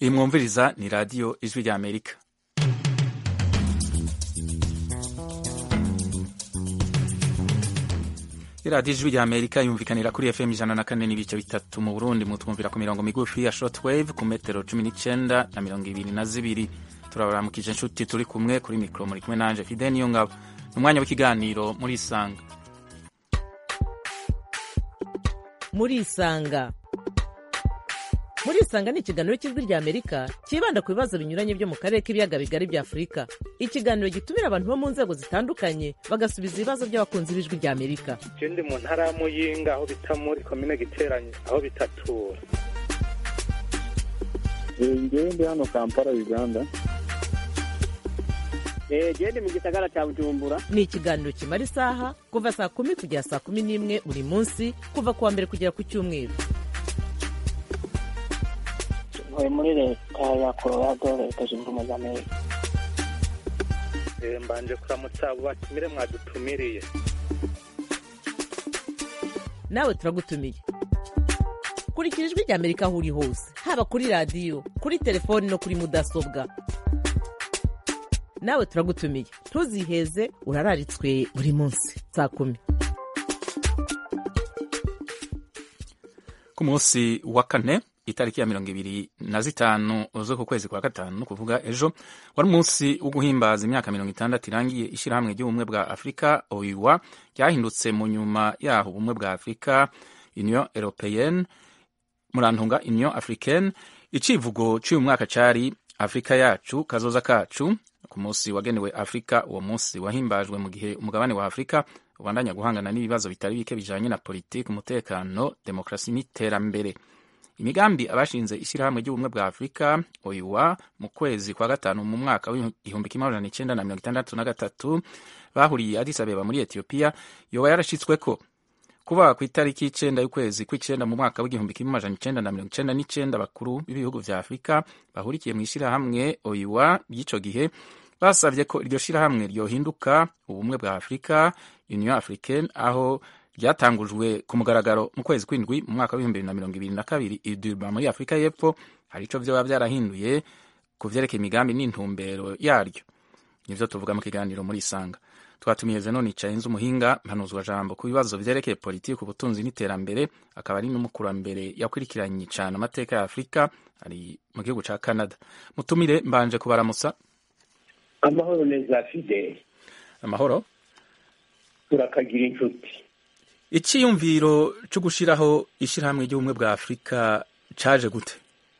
iyi mwumviriza ni radiyo ijwi rya amerika iradiyo ijwi rya amerika yumvikanira kuri fm ijana na kane n'ibice bitatu mu burundi mutwumvira ku mirongo migufi ya shortwave ku metero cumi n'icenda na mirongo ibiri na zibiri turabaramukije inshuti turi kumwe kuri mikoro muri kumwe nanje fide niyo ngabo ni umwanya w'ikiganiro muri isanga muri isanga muri isanga ni ikiganiro cy'ijwi rya amerika cyibanda ku bibazo binyuranye byo mu karere k'ibiyaga bigari bya afurika ikiganiro gitumira abantu bo mu nzego zitandukanye bagasubiza ibibazo by'abakunzi b'ijwi rya amerika je ndi mu ntara ya muyinga aho bita muri komine giteranye aho bitatura ngewe ndi hano kampala uganda gende mu gisagara cya bujumbura ni ikiganiro kimara isaha kuva saa kumi kugera saa kumi n'imwe buri munsi kuva ku wa mbere kugera ku cyumweru ntuye muri leta ya colorado leta zunze ubumwe za amerika Eh, mbanje kuramutsa abo batumire mwadutumiriye nawe turagutumiye kurikira ijwi rya amerika aho uri hose haba kuri radiyo kuri telefoni no kuri mudasobwa nawe turagutumiye ntuziheze urararitswe buri munsi saa kumi ku munsi wa kane itariki ya mirongo ibiri na zitanu z'uku kwezi kwa gatanu ni kuvuga ejo wari umunsi wo guhimbaza imyaka mirongo itandatu irangiye ishyirahamwe ry'ubumwe bwa afurika oiwa ryahindutse mu nyuma yaho ubumwe bwa afurika union européenne murantunga union africaine icivugo cy'uyu mwaka cyari afurika yacu kazoza kacu ku munsi wagenewe afurika uwo munsi wahimbajwe mu gihe umugabane wa afurika ubandanya guhangana n'ibibazo bitari bike bijanye na politiki umutekano demokarasi n'iterambere imigambi abashinze ishyirahamwe ry'ubumwe bwa afurika oiwa mu kwezi kwa gatanu mu mwaka w'igihumbi kimwe amajana icenda na mirongo itandatu na gatatu bahuriye addis abeba muri etiyopiya yoba yarashitsweko kuba ku itariki y'icenda y'ukwezi kw'icenda mu mwaka w'igihumbi kimwe amajana icenda na mirongo icenda n'icenda abakuru b'ibihugu vya afurika bahurikiye mu ishyirahamwe oiwa ry'ico gihe basavye ko iryo shirahamwe ryohinduka ubumwe bwa afurika union africaine aho ryatangujwe ku mugaragaro mu kwezi kw'indwi mu mwaka w'ibihumbi bibiri na mirongo ibiri na kabiri i Durban muri afurika y'epfo hari ico vyoba vyarahinduye ku vyerekeye imigambi n'intumbero yaryo nivyo tuvuga mu kiganiro muri isanga twatumiye zenon icayenze umuhinga mpanuzwa jambo ku bibazo vyerekeye politiki ubutunzi n'iterambere akaba ari n'umukurambere yakurikiranye cane amateka ya afurika ari mu gihugu ca canada mutumire mbanje kubaramutsa amahoro neza fide amahoro turakagira inshuti iciyumviro co gushiraho ishirahamwe ry'ubumwe bwa afurika caje gute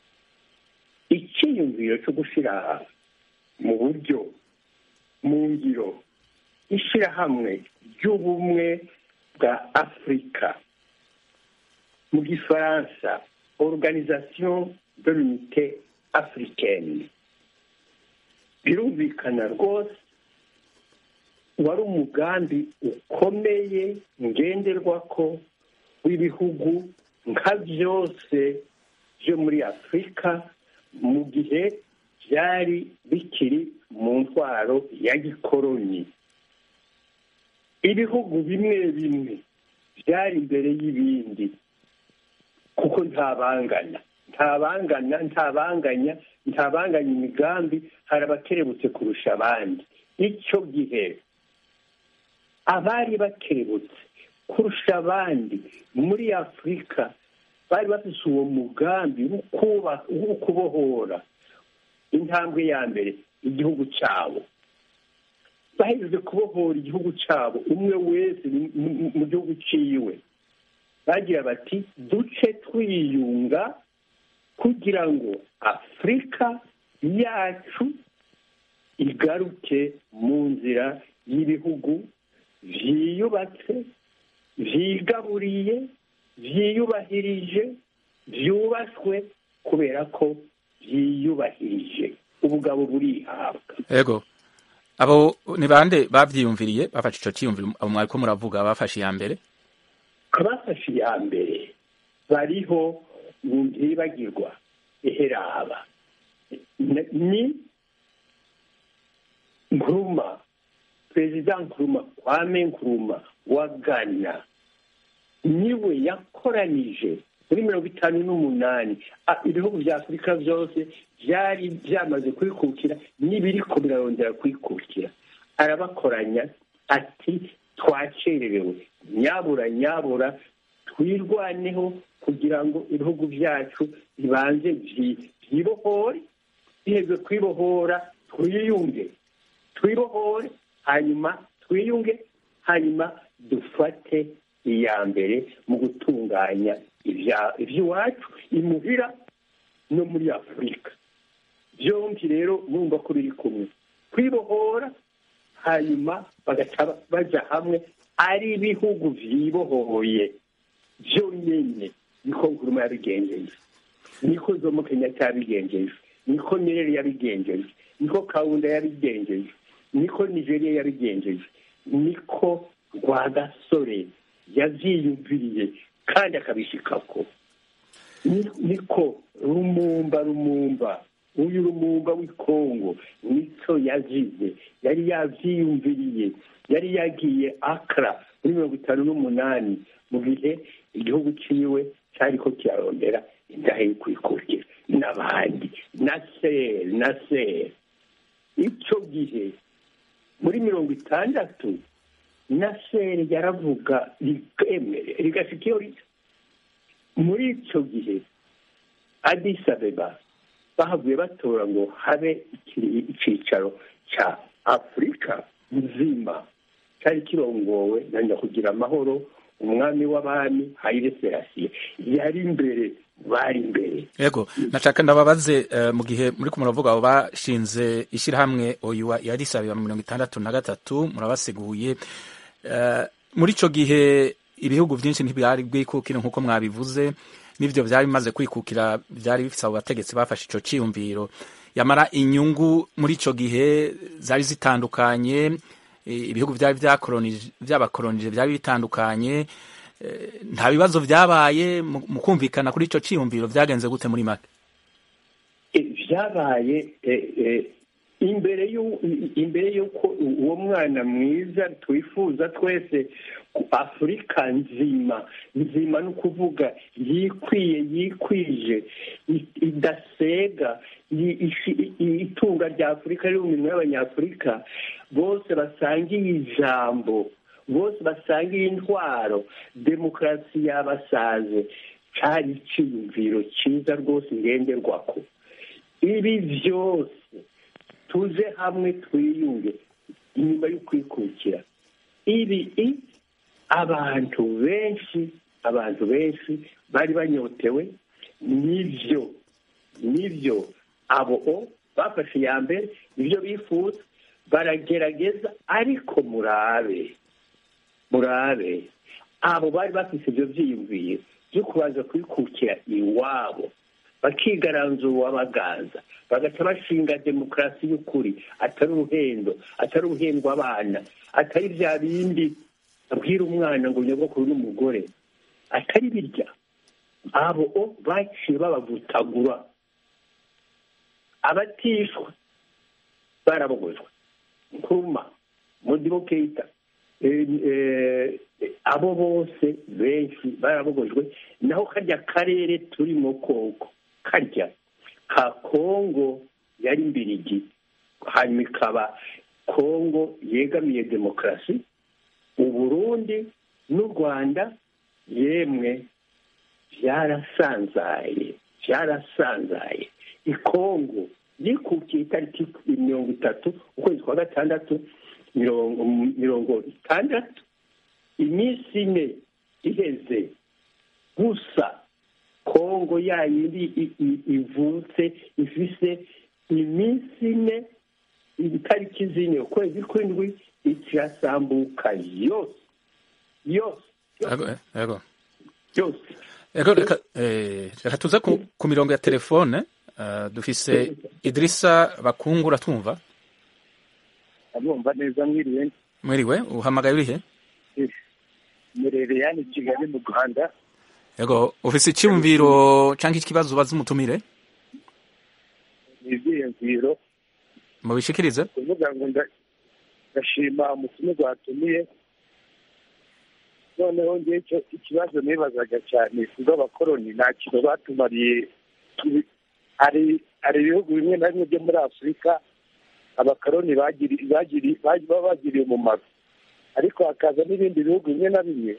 icyiyumviro cyo gushyira mu buryo mu ngiro ishyirahamwe ry'ubumwe bwa afurika mu gifaransa organisation de l'unité africaine birumvikana rwose wari umugambi ukomeye ngenderwako w'ibihugu nka byose byo muri afurika mu gihe byari bikiri mu ntwaro ya gikoroni ibihugu bimwe bimwe byari imbere y'ibindi kuko ntabangana ntabangana ntabanganya ntabanganya imigambi hari abakerebutse kurusha abandi icyo gihe abari bakerebutse kurusha abandi muri afurika bari bafise uwo mugambi wo kubohora intambwe ya mbere igihugu cyabo bahejeje kubohora igihugu cyabo umwe wese mu gihugu ciwe bagira bati duce twiyunga kugira ngo afurika yacu igaruke mu nzira y'ibihugu vyiyubatse vyigaburiye vyiyubahirije vyubaswe kubera ko vyiyubahirije ubugabo burihabwa ego abo ni bande bavyiyumviriye bafashe ico ciyumviro abo mwariko muravuga bafashe iya mbere abafashe iya mbere bariho ntibagirwa eheraba ni nkuruma perezida nkuruma kwame nkuruma wa ghana niwe yakoranije muri mirongo itanu n'umunani Ah, ibihugu bya afurika byose byari byamaze kwikukira n'ibiriko birarondera kwikukira arabakoranya ati twacererewe nyabura nyabura twirwaneho kugira ngo ibihugu byacu bibanze byi- byibohore biheze kwibohora twiyunge twibohore hanyuma twiyunge hanyuma dufate iya mbere mu gutunganya ibya- iby'iwacu imuhira no muri afurika byombi rero mwumva ko biri kumwe kwibohora hanyuma bagaca baja hamwe ari ibihugu vyibohoye byonyine niko nkuruma yabigenjeje niko zomo kenyatta yabigenjeje niko nyerere yabigenjeje niko kawunda yabigenjeje niko nigeria yabigenjeje niko rwagasore yavyiyumviriye kandi akabishikako Ni- niko rumumba rumumba uyu rumumba w'ikongo nico yazize yari yavyiyumviriye yari yagiye akra muri mirongo itanu n'umunani mu gihe igihugu ciwe cariko kirarondera indahe yo kwikukira n'abandi na seri na seri ico gihe muri mirongo itandatu na seri yaravuga rikemere rigashika iyo rica muri icyo gihe Addis Abeba bahavuye batora ngo habe ikiri- icyicaro cya afurika nzima cyari kirongowe na nyakugira amahoro umwami w'abami hayire serasiye yari imbere bari imbere yego nashaka ndababaze eh, mu gihe muri ko muravuga abo bashinze ishyirahamwe oyuwa yari isabira mirongo itandatu na gatatu murabasiguye Eh, muri ico gihe ibihugu byinshi ntibyari bwikukire nk'uko mwabivuze n'ivyo vyari bimaze kwikukira vyari bifise abo bategetsi bafashe ico ciyumviro yamara inyungu muri ico gihe zari zitandukanye eh, ibihugu vyari vyakolonije vyabakolonije vyari bitandukanye Eh, nta bibazo vyabaye mu mu kumvikana kuri ico ciyumviro vyagenze gute muri make E, vyabaye e, e, imbere y'u- imbere y'uko uwo mwana mwiza twifuza twese ku afurika nzima nzima ni ukuvuga yikwiye yikwije i- idasega i- ishi- i- itunga rya afurika riri mu minwe y'abanyafurika bose basangiye ijambo bose basangiye intwaro demokarasi yabasaze cari iciyumviro cyiza rwose ngenderwako ibi byose tuze hamwe twiyunge inyuma yo kwikukira ibi i- abantu benshi abantu benshi bari banyotewe nibyo nibyo abo o bafashe iya mbere nibyo bifuza baragerageza ariko murabe murabe abo bari bafite ibyo byiyumviye byo kubanza kwikukira iwabo bakigaranzura uwabaganza bagaca bashinga demokarasi y'ukuri atari uruhendo atari uruhendwa abana atari bya bindi abwira umwana ngo nyogokuru n'umugore atari birya abo o baciye babavutagura abatishwa barabogojwe nkuruma modibo keita eh, eh, abo bose benshi barabogojwe naho karya karere turimo koko karya ka kongo yari mbirigi hanyuma ikaba kongo yegamiye demokarasi uburundi n'u rwanda yemwe byarasanzaye byarasanzaye ikongo yikukiye itariki mirongo itatu ukwezi kwa gatandatu mirongo mirongo itandatu iminsi ine iheze gusa kongo yayindi i- i- ivutse ifise iminsi ine itariki zine ukwezi kw'indwi ikirasambuka yose yose Yego, yego. yose Ego reka eh, reka tuze ku, ku mirongo ya telefone uh, dufise Idrissa Bakungura tumva abumva neza mwiriwe mwiriwe uhamagaye urihe murere yani kigali mu rwanda Ego ufise icyumviro canke ikibazo ubaza umutumire ni ibyiyumviro mubishikirize kuvuga ngo nda- ndashima umutima gwatumiye noneho ngewe icyo ikibazo nibazaga cyane kubwo abakoroni nta kintu batumariye Ibi- hari hari ibihugu bimwe na bimwe byo muri afurika abakoroni bagiri bagiri bagi- baba bagiriye umumaro ariko hakaza n'ibindi bihugu bimwe na bimwe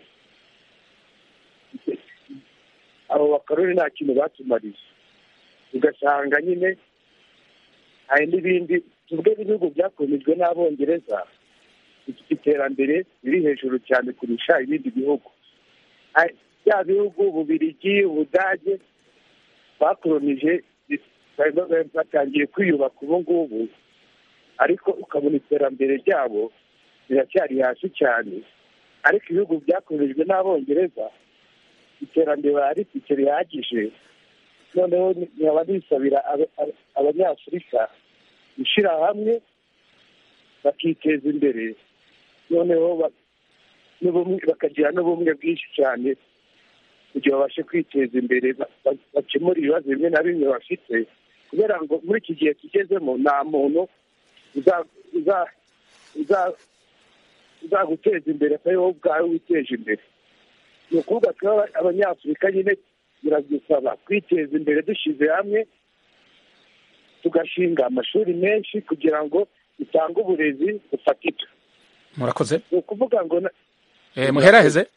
abo bakoroni nta kintu batumariye ugasanga nyine hari n'ibindi tuvuge n'ibihugu byakomejwe n'abongereza bifite iterambere riri hejuru cyane kurusha ibindi bihugu Hari- bya bihugu ububirigi ubudage bakoronije bari- bari- batangiye kwiyubaka ubu ngubu ariko ukabona iterambere ryabo riracyari hasi cyane ariko ibihugu byakoronijwe n'abongereza iterambere baba rifite rihagije noneho nkaba nisabira aba- aba- abanyafurika gushyira hamwe bakiteza imbere noneho ba- n'ubumwe- bakagira n'ubumwe bwinshi cyane kugira babashe kwiteza imbere ba- ba- bakemure ibibazo bimwe na bimwe bafite kubera ngo muri iki gihe tugezemo nta muntu uza- uza- uza- uzaguteza imbere atari wowe ubwawe witeje imbere ni ukuvuga twaba abanyafurika nyine biradusaba kwiteza imbere dushyize hamwe tugashinga amashuri menshi kugira ngo dutange uburezi bufatika murakoze ni ukuvuga ngo na- Eh, muheraheze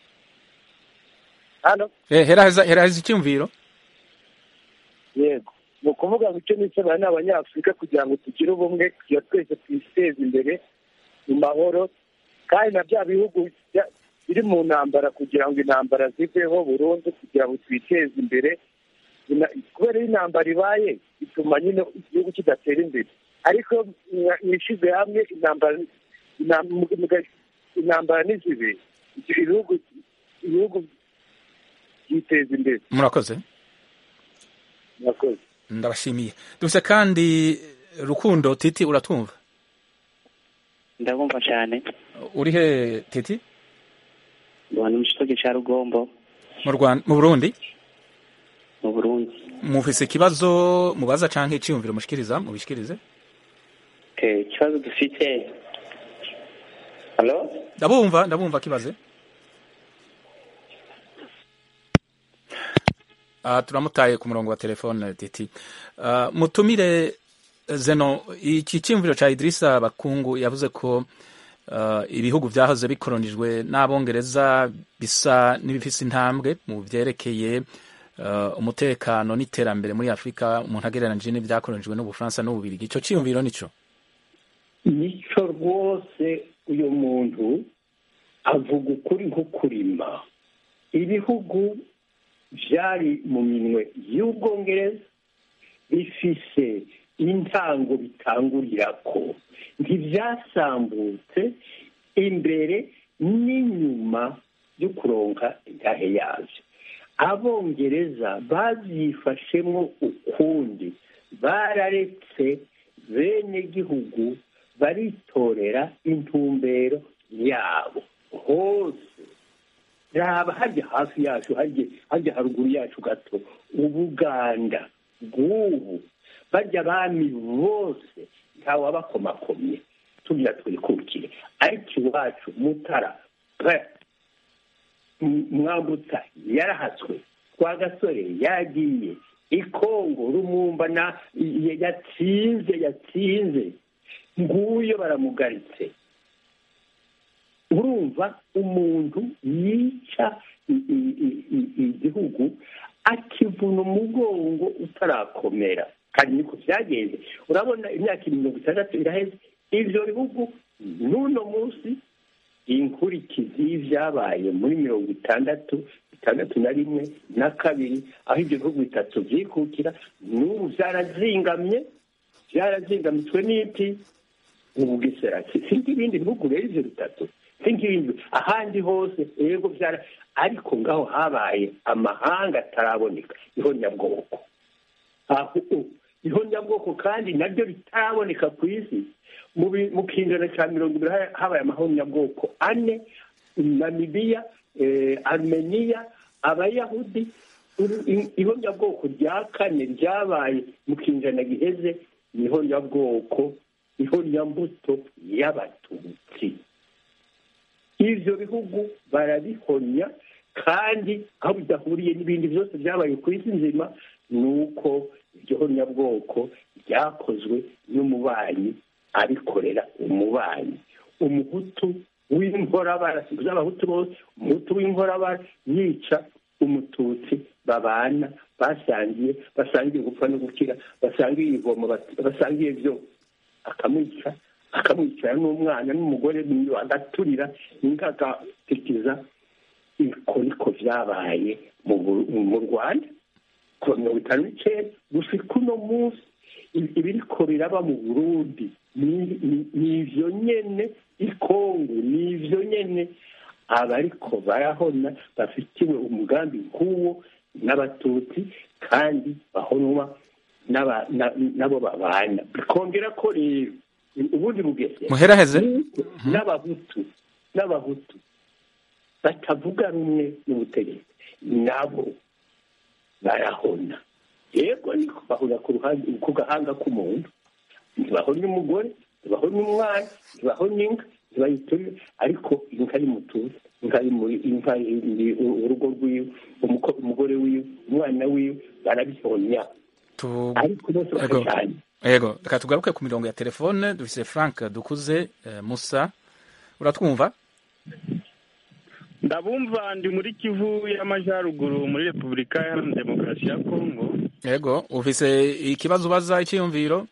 hano Eh, heraheza heraheza icyumviro yego ni ukuvuga ngo icyo nisaba ni abanyafurika kugira ngo tugire ubumwe kugira twese twiteze imbere mu mahoro kandi na bya bihugu bya- biri mu ntambara kugira ngo intambara ziveho burundu kugira ngo twiteze imbere Ina- kubera iyo intambara ibaye bituma nyine igihugu kidatera imbere ariko mwa- mwishyize hamwe intambara inam- muga- intambara ntizibe ibyo ibihugu ibihugu byiteza imbere murakoze murakoze ndabashimiye dufite kandi rukundo titi uratwumva ndabumva cyane uri he titi abantu mu kigo cya rugombo mu rwanda mu burundi mu burundi mufise ikibazo mubaza canke icyumviro mushikiriza mubishikirize Okay, ikibazo dufite halo ndabumva ndabumva kibaze Ah, turamutaye ku murongo wa telefone titi Ah, mutumire zeno iki cyumviro ca Idrissa Bakungu yavuze ko ah, ibihugu vyahoze bikoronijwe n'abongereza bisa n'ibifise intambwe mu vyerekeye ah, umutekano n'iterambere muri Afrika umuntu agereranije n'ivyakoronijwe n'Ubufaransa n'Ububirigi ico cyumviro nico nicyo rwose uyu muntu avuga ukuri nko kurima ibihugu byari mu minwe y'ubwongereza bifise intango bitangurira ko ntibyasambutse imbere n'inyuma yo kuronka intahe yabyo abongereza babyifashemo ukundi bararetse bene gihugu baritorera intumbero yabo hose raba hajya hafi yacu hajya hajya haruguru yacu gato ubuganda bw'ubu bajya abami bose ntawabakomakomye tugira twikukire ariko iwacu mutara pe M- mwambutsa yarahatswe kwa gasore yagiye ikongo rumumba na y- yatsinze yatsinze nguyo baramugaritse urumva umuntu yica i- i- i- i- igihugu akivuna umugongo utarakomera kandi niko byagenze urabona imyaka mirongo itandatu iraheze ibyo bihugu n'uno munsi inkurikizi y'ibyabaye muri mirongo itandatu itandatu na rimwe na kabiri aho ibyo bihugu bitatu byikukira n'ubu byarazingamye byarazingamitswe n'iki ubugesera si nk'ibindi bihugu rero ibyo bitatu si nk'ibindi ahandi hose yego byara ariko ngaho habaye amahanga ataraboneka niho nyabwoko aho niho nyabwoko kandi naryo ritaraboneka ku isi mu bi- mu kinjana cya mirongo ibiri ha- habaye amahonyabwoko ane namibiya eh, armeniya abayahudi uru- i- ihonyabwoko rya kane ryabaye mu kinjana giheze ni ihonyabwoko ihonyambuto y'abatutsi ivyo bihugu barabihonya kandi aho bidahuriye n'ibindi byose byabaye ku isi nzima ni uko iryo honyabwoko ryakozwe n'umubanyi abikorera umubanyi umuhutu w'inkorabara si abahutu bose umuhutu w'inkorabara yica umututsi babana basangiye basangiye gupfa no gukira basangiye ivomo basangiye byo akamwica akamwicara n'umwana n'umugore agaturira imbwa agatikiza iko niko byabaye mu rwanda kuva mirongo itanu n'icyenda gushika uno munsi ibiriko biraba mu burundi ni ivyo nyene ikongo ni ivyo nyene abariko barahona bafitiwe umugambi nk'uwo n'abatutsi kandi bahonwa nabo babana bikongera ko rero ubundi bugeze muheraheze n'abahutu n'abahutu batavuga rumwe n'ubutegetsi nabo barahona yego niko bahura ku ruhande ku gahanga k'umuntu ntibahonye umugore ntibahonye umwana ntibahonye inka ntibayiturire ariko inka ari mutuzi inka ari muri inka urugo rwiwe umugore wiwe umwana wiwe barabihonya ariko bose bakajyanye yego reka tugaruke ku mirongo ya telefone dufise frank dukuze musa uratwumva ndabumva ndi muri kivu y'amajyaruguru muri repubulika iharanira demokarasi ya kongo yego ufise ikibazo ubaza icyiyumviro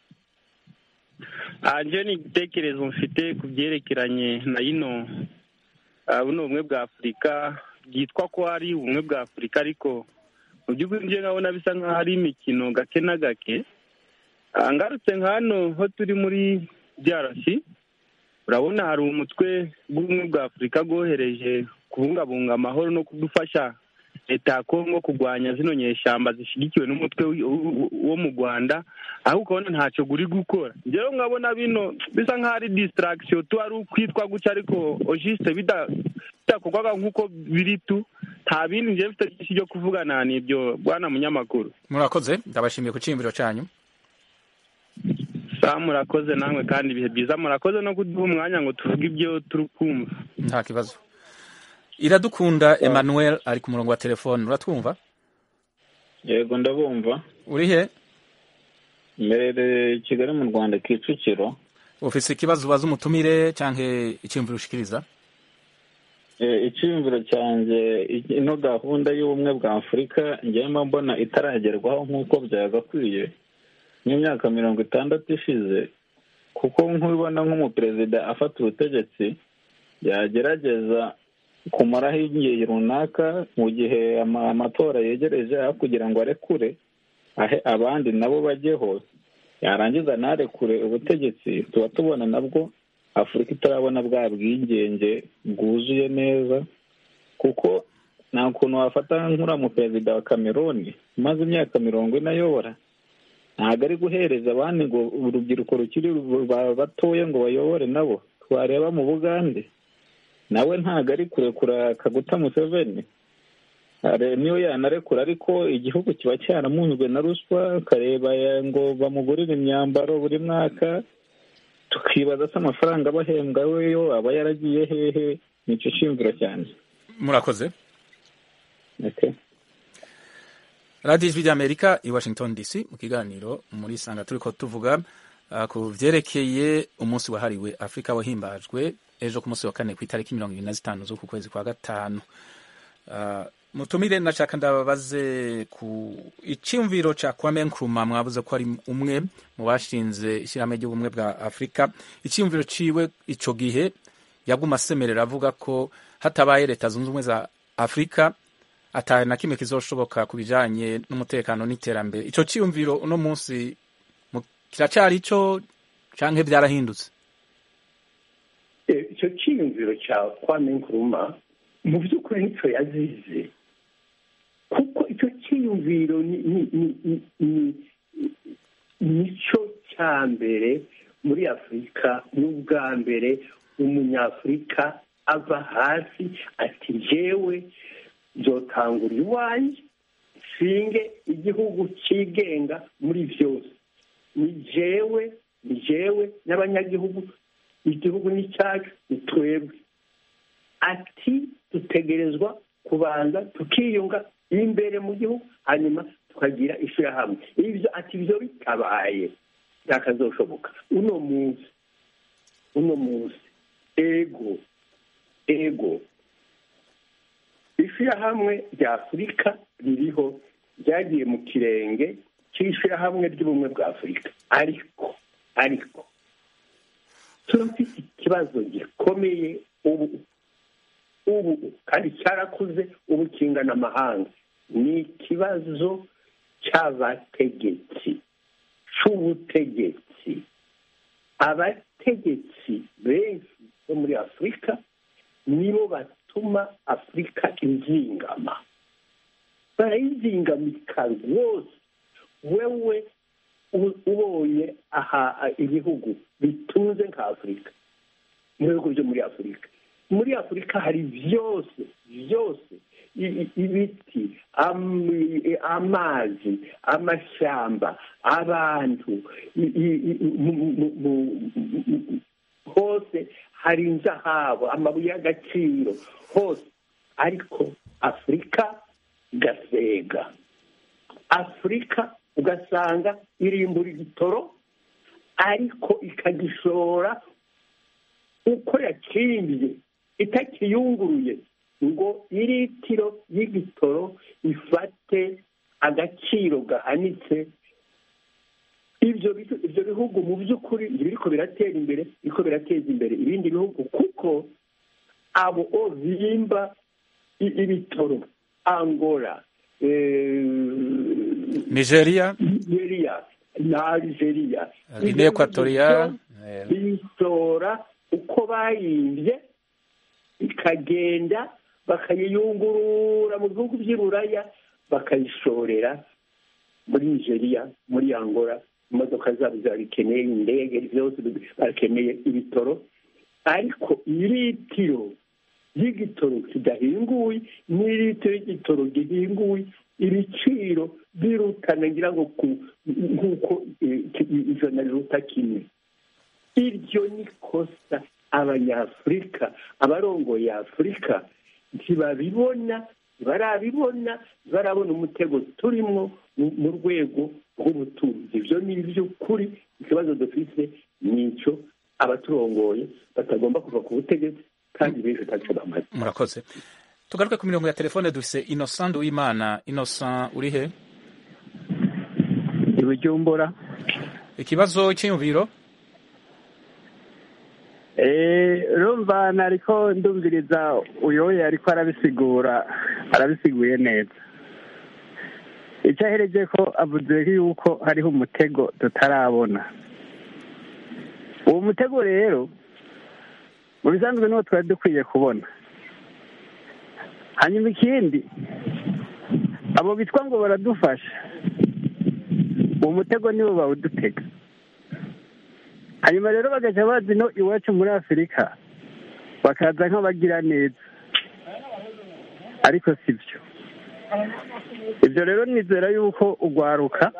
anje ni igitekerezo mfite ku byerekeranye na yino buno bumwe bwa afurika byitwa ko ari ubumwe bwa afurika ariko mu by'ukuri njye nkabona bisa nk'aho ari imikino gake na gake ngarutse nka hano ho turi muri byarasi urabona hari umutwe w'ubumwe bwa afurika bwohereje kubungabunga amahoro no kudufasha leta ya kongo kurwanya zino nyeshyamba zishyigikiwe n'umutwe wo mu rwanda aho ukabona ntacyo guri gukora rero nkabona bino bisa nk'aho ari disitaragisiyo tuba ari ukwitwa gutya ariko ojisite bidakorwaga nk'uko biri tu nta bindi njyewe mfite byinshi byo kuvugana ni ibyo bwana munyamakuru murakoze ndabashimiye ku cyiyumviro cyanyu saa murakoze namwe kandi ibihe byiza murakoze no kuduha umwanya ngo tuvuge ibyo turi kumva nta kibazo iradukunda emmanuel ari ku murongo wa telefone uratwumva yego ndabumva uri he mberere kigali mu rwanda kicukiro ufite ikibazo ubaza umutumire cyangwa icyiyumviro ushikiriza icyiyumviro cyanjye ino gahunda y'ubumwe bwa afurika ngenda mbona itaragerwaho nk'uko byagakwiye nk'imyaka mirongo itandatu ishize kuko nk'ubibona nk'umuperezida afata ubutegetsi yagerageza kumaraho igihe runaka mu gihe amatora yegereje aho kugira ngo arekure ahe abandi nabo bajyeho yarangiza ntarekure ubutegetsi tuba tubona nabwo afurika itarabona bwa bwigenge bwuzuye neza kuko nta kuntu wafata nk'uriya muperezida wa cameroon umaze imyaka mirongo ine ayobora ntabwo ari guhereza abandi ngo urubyiruko rukiri batoya ngo bayobore nabo twareba mu bugande nawe ntabwo ari kurekura kaguta museveni niyo yanarekura ariko igihugu kiba cyaramunzwe na ruswa ukareba ngo bamugurire imyambaro buri mwaka tukibaza se amafaranga abahembwa weyo aba yaragiye hehe nicyo cyiyumviro cyane murakoze radiyo ijwi ry'amerika i washington dc mu kiganiro muri sanga turi ko tuvuga ku byerekeye umunsi wahariwe afurika wahimbajwe ejo ku munsi wa kane ku itariki mirongo irindwi na zitanu z'uku kwezi kwa gatanu mutumire nashaka ndababaze ku icyumviro cya kwame nkrumah mwabuze ko ari umwe mu bashinze ishyirahamwe ry'ubumwe bwa afurika icyumviro ciwe icyo gihe yaguma asemerera avuga ko hatabaye leta zunze ubumwe za afurika atari na kimwe kizoshoboka ku bijyanye n'umutekano n'iterambere icyo cyiyumviro uno munsi kiracyari cyo cyangwa byarahindutse icyo cyiyumviro cya kwame nkrumah mu by'ukuri nicyo yazize kuko icyo cyiyumviro nicyo cya mbere muri afurika n'ubwa mbere umunyafurika ava hasi ati jewe nzotangura iwanjye nshinge igihugu cyigenga muri byose ni jewe ni jewe n'abanyagihugu igihugu ni cyacu ni twebwe ati dutegerezwa kubanza tukiyunga imbere mu gihugu hanyuma tukagira ishyirahamwe ibyo ati ibyo bitabaye ntakazoshoboka uno munsi uno munsi ego ego ishyirahamwe rya afurika ririho ryagiye mu kirenge cy'ishyirahamwe ry'ubumwe bwa afurika ariko ariko turafite ikibazo gikomeye ubu ubu kandi cyarakuze ubu kingana amahanga ni ikibazo cy'abategetsi cy'ubutegetsi abategetsi benshi bo muri afurika nibo batuma afurika izingama barayizingamika rwose wewe ubonye aha ibihugu bitunze nka afurika mu bihugu byo muri afurika muri afurika hari byose byose ibiti amazi amashyamba abantu hose hari inzahabu amabuye y'agaciro hose ariko afurika igasega afurika ugasanga irimbura igitoro ariko ikagishora uko yakimbye itakiyunguruye ngo iritiro y'igitoro ifate agaciro gahanitse ibyo ibyo bihugu mu by'ukuri biriko biratera imbere biriko birateza imbere ibindi bihugu kuko abo bimba ibitoro angola nigeria nigeria na algeria guinea equatorial bisora uko bayimbye ikagenda bakayiyungurura mu bihugu by'i buraya bakayishorera muri nigeria muri angola imodoka zabo zirabikeneye indege byose barakeneye ibitoro ariko iritiro y'igitoro kidahinguye n'iritiro y'igitoro gihinguye ibiciro birutana ngira ngo nk'uko ijana riruta kimwe iryo ni kosa abanyafurika abarongoye afurika ntibabibona barabibona barabona umutego turimo mu rwego rw'ubutunzi ibyo ni iby'ukuri ikibazo dufite ni icyo abaturongoye batagomba kuva ku butegetsi kandi benshi ntacyo bamaze murakoze tugaruke ku mirongo ya telefone dufite innocent w'imana innocent uri he ibujumbura ikibazo cy'iyumviro rumva ariko ndumviriza uyoye ariko arabisigura arabisiguye neza icyo ahereje ko avuze yuko hariho umutego tutarabona uwo mutego rero mu bisanzwe niwo twari dukwiye kubona hanyuma ikindi abo bitwa ngo baradufasha uwo mutego nibo bawudutega hanyuma rero bagajya bazi no iwacu muri afurika bakaza nk'abagira neza ariko si byo ibyo rero nizera yuko urwaruka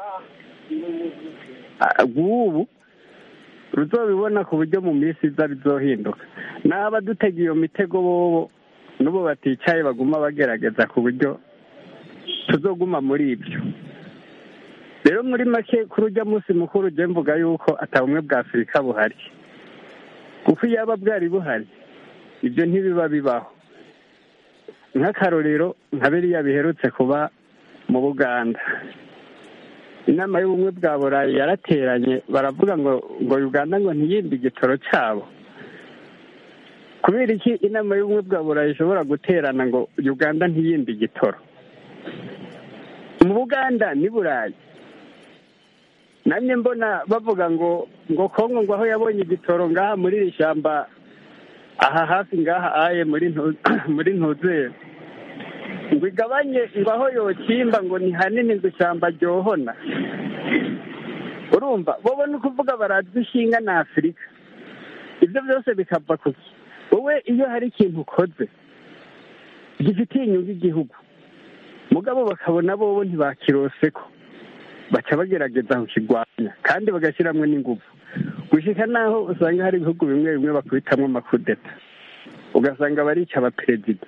rw'ubu ruzobibona ku buryo mu minsi iza bizohinduka n'aba dutega iyo mitego bobo n'ubu baticaye baguma bagerageza ku buryo tuzoguma muri ibyo rero muri make kuri ujya munsi mukuru ujya mvuga yuko atabumwe bwa afurika buhari kuko iyo yaba bwari buhari ibyo ntibiba bibaho nk'akarorero nka biriya biherutse kuba mu buganda inama y'ubumwe bwa burayi yarateranye baravuga ngo ngo uganda ngo ntiyimbe igitoro cyabo kubera iki inama y'ubumwe bwa burayi ishobora guterana ngo uganda ntiyimbe igitoro mu buganda ni burayi namwe mbona bavuga ngo ngo kongo ngo aho yabonye igitoro ngaha muri iri shyamba aha hafi ngaha aye muri muri ntuzere ngo igabanye ngo aho yokimba ngo ni hanini ngo ishyamba ryohona urumva wowe ni ukuvuga barazi ishinga na afurika ibyo byose bikava ku wowe iyo hari ikintu ukoze gifitiye inyungu igihugu mugabo bakabona bobo ntibakirose ko baca bagerageza kukirwanya kandi bagashyiramo n'ingufu gushyika n'aho usanga hari ibihugu bimwe bimwe bakubitamo amakudeta ugasanga barica abaperezida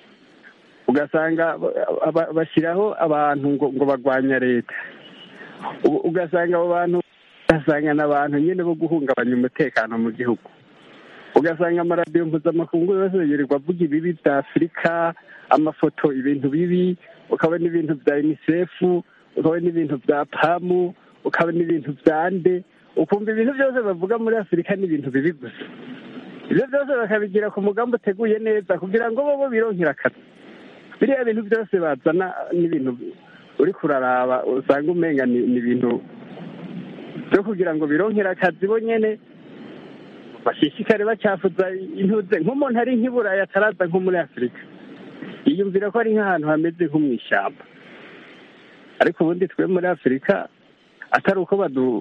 ugasanga bashyiraho abantu ngo ngo barwanya leta ugasanga abo bantu ugasanga ni abantu nyine bo guhungabanya umutekano mu gihugu ugasanga amaradiyo mpuzamakungu yose yirirwa avuga ibibi bya afurika amafoto ibintu bibi ukabona ibintu bya unicef ukabona ibintu bya pamu ukabona ibintu bya nde ukumva ibintu byose bavuga muri afurika ni ibintu bibi gusa ibyo byose bakabigira ku mugambi uteguye neza kugira ngo bo bironkere akazi biriya bintu byose bazana n'ibintu uri kuraraba usanga umenga ni ibintu byo kugira ngo bironkere akazi bo nyine bashishikare bacyafuza intuze nk'umuntu ari nk'iburayi ataraza nko muri afurika yiyumvira ko ari nk'ahantu hameze nko mu ishyamba ariko ubundi twe muri afurika atari uko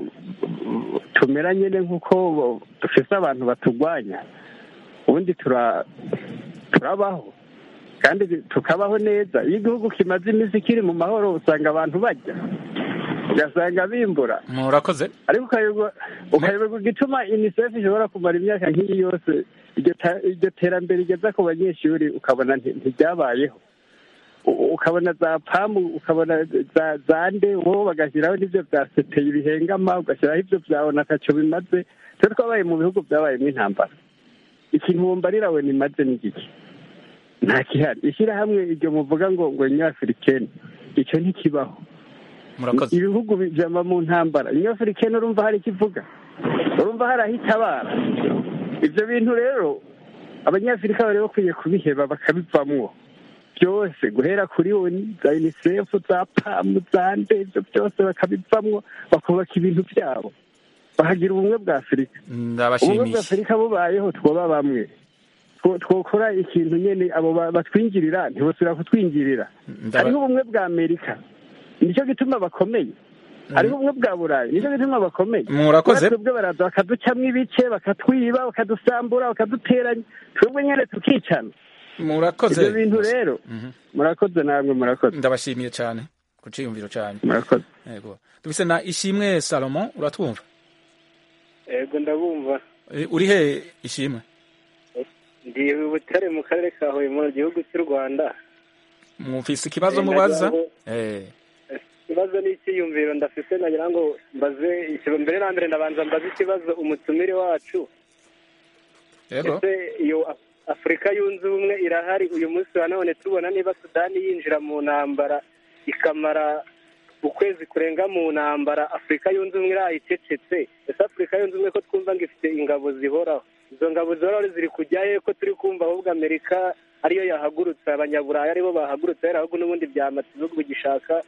tumera nyine nk'uko dufite abantu baturwanya ubundi turabaho kandi tukabaho neza iyo igihugu kimaze iminsi kiri mu mahoro usanga abantu bajya ugasanga bimbura murakoze ariko ukayoberwa igituma unicef ishobora kumara imyaka nk'iyi yose iryo terambere rigeza ku banyeshuri ukabona ntiryabayeho ukabona za pamu ukabona za nde wowe bagashyiraho n'ibyo bya seteye ibihengama ugashyiraho ibyo byawe ntacyo bimaze twe twabaye mu bihugu byabayemo intambara ikintu wumva we nimaze n'igiki nta kihari ishyirahamwe iryo muvuga ngo ngo nyafurikeni icyo ntikibaho ibihugu bijama mu ntambara nyafurikeni urumva hari ikivuga urumva hari aho itabara ibyo bintu rero abanyafurika bari bakwiye kubiheba bakabivamwo byose guhera kuri oni za unicef za pamu za nde ibyo byose bakabivamwo bakubaka ibintu byabo bahagira ubumwe bwa afurika ubumwe bwa afurika bubayeho twoba bamwe twokora ikintu nyine abo batwinjirira ntibasubira kutwinjirira hariho ubumwe bwa amerika nicyo gituma bakomeye hariho ubumwe bwa burayi nicyo gituma bakomeye murakoze twebwe baraza bakaducamo ibice bakatwiba bakadusambura bakaduteranya twebwe nyine tukicana murakoze ibyo bintu rero murakoze namwe murakoze ndabashimiye cyane ku cyiyumviro cyane murakoze yego dufise na ishimwe salomo uratwumva yego ndabumva uri he ishimwe ndi butare mu karere ka huye mu gihugu cy'u rwanda mufise ikibazo mubaza ikibazo ni icyiyumviro ndafise nagira ngo mbaze mbere na mbere ndabanza mbaze ikibazo umutumire wacu ese iyo afurika yunze ubumwe irahari uyu munsi wa none tubona niba sudani yinjira mu ntambara ikamara ukwezi kurenga mu ntambara afurika yunze ubumwe irayicecetse ese afurika yunze ubumwe ko twumva ngo ifite ingabo zihoraho izo ngabo zihoraho ziri kujyayo ko turi kumva ahubwo amerika ariyo yahagurutse abanyaburayi aribo bahagurutse rero ahubwo n'ubundi byamata ibihugu bigishaka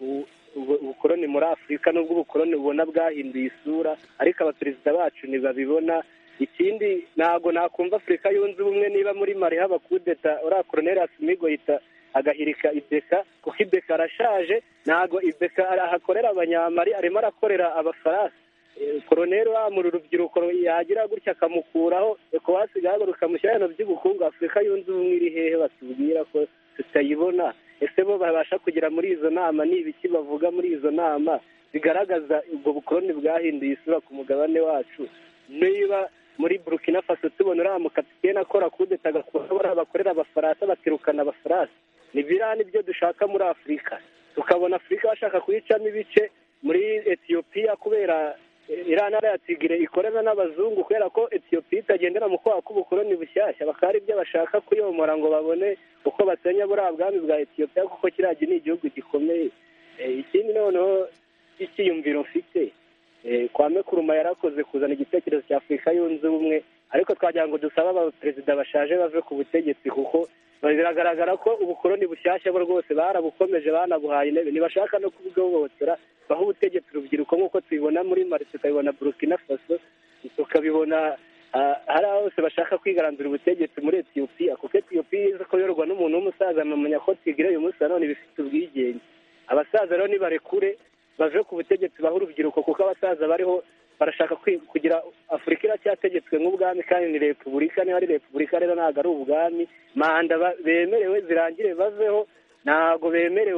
ubukoroni muri afurika n'ubwo ubukoroni ubona bwahinduye isura ariko abaperezida bacu ntibabibona ikindi ntabwo nakumva afurika yunze ubumwe niba muri mari haba kudeta uriya koroneri asimigo yita agahirika ibeka kuko ibeka arashaje ntabwo ibeka ahakorera abanyamari arimo arakorera abafaransa koroneri wamura urubyiruko yagira gutya akamukuraho ekwasi igahaguruka kamushyira ibintu by'ubukungu afurika yunze ubumwe iri hehe batubwira ko tutayibona ese bo babasha kugera muri izo nama ni ibiki bavuga muri izo nama bigaragaza ubwo bukoroni bwahinduye isura ku mugabane wacu niba muri burkina faso tubona uriya mukapitene akora kudeta agakora bakorera abafaransa bakirukana abafaransa ni biriya nibyo dushaka muri afurika tukabona afurika bashaka kuyicamo ibice muri etiyopiya kubera iriya ntara ya tigire ikorana n'abazungu kubera ko etiyopiya itagendera mu kwaha k'ubukoroni bushyashya bakaba ari ibyo bashaka kuyomora ngo babone uko basenya buriya bwami bwa etiyopiya kuko kiriya ni igihugu gikomeye ikindi noneho icyiyumviro mfite kwame kuruma yarakoze kuzana igitekerezo cya afurika yunze ubumwe ariko twagira ngo dusabe abaperezida bashaje bave ku butegetsi kuko biragaragara ko ubukoroni bushyashya bo rwose barabukomeje banabuhaye intebe ntibashaka no kubwihohotera baho ubutegetsi urubyiruko nk'uko tubibona muri mari tukabibona burkina faso tukabibona hari aho hose bashaka kwigaranzura ubutegetsi muri etiyopiya kuko etiyopiya izi ko yorwa n'umuntu w'umusaza amenya ko tigire uyu munsi nanone bifite ubwigenge abasaza rero nibarekure bave ku butegetsi baho urubyiruko kuko abasaza bariho barashaka kugira afurika iracyategetswe nk'ubwami kandi ni repubulika niba ari repubulika rero ntabwo ari ubwami manda bemerewe zirangire baveho ntabwo bemerewe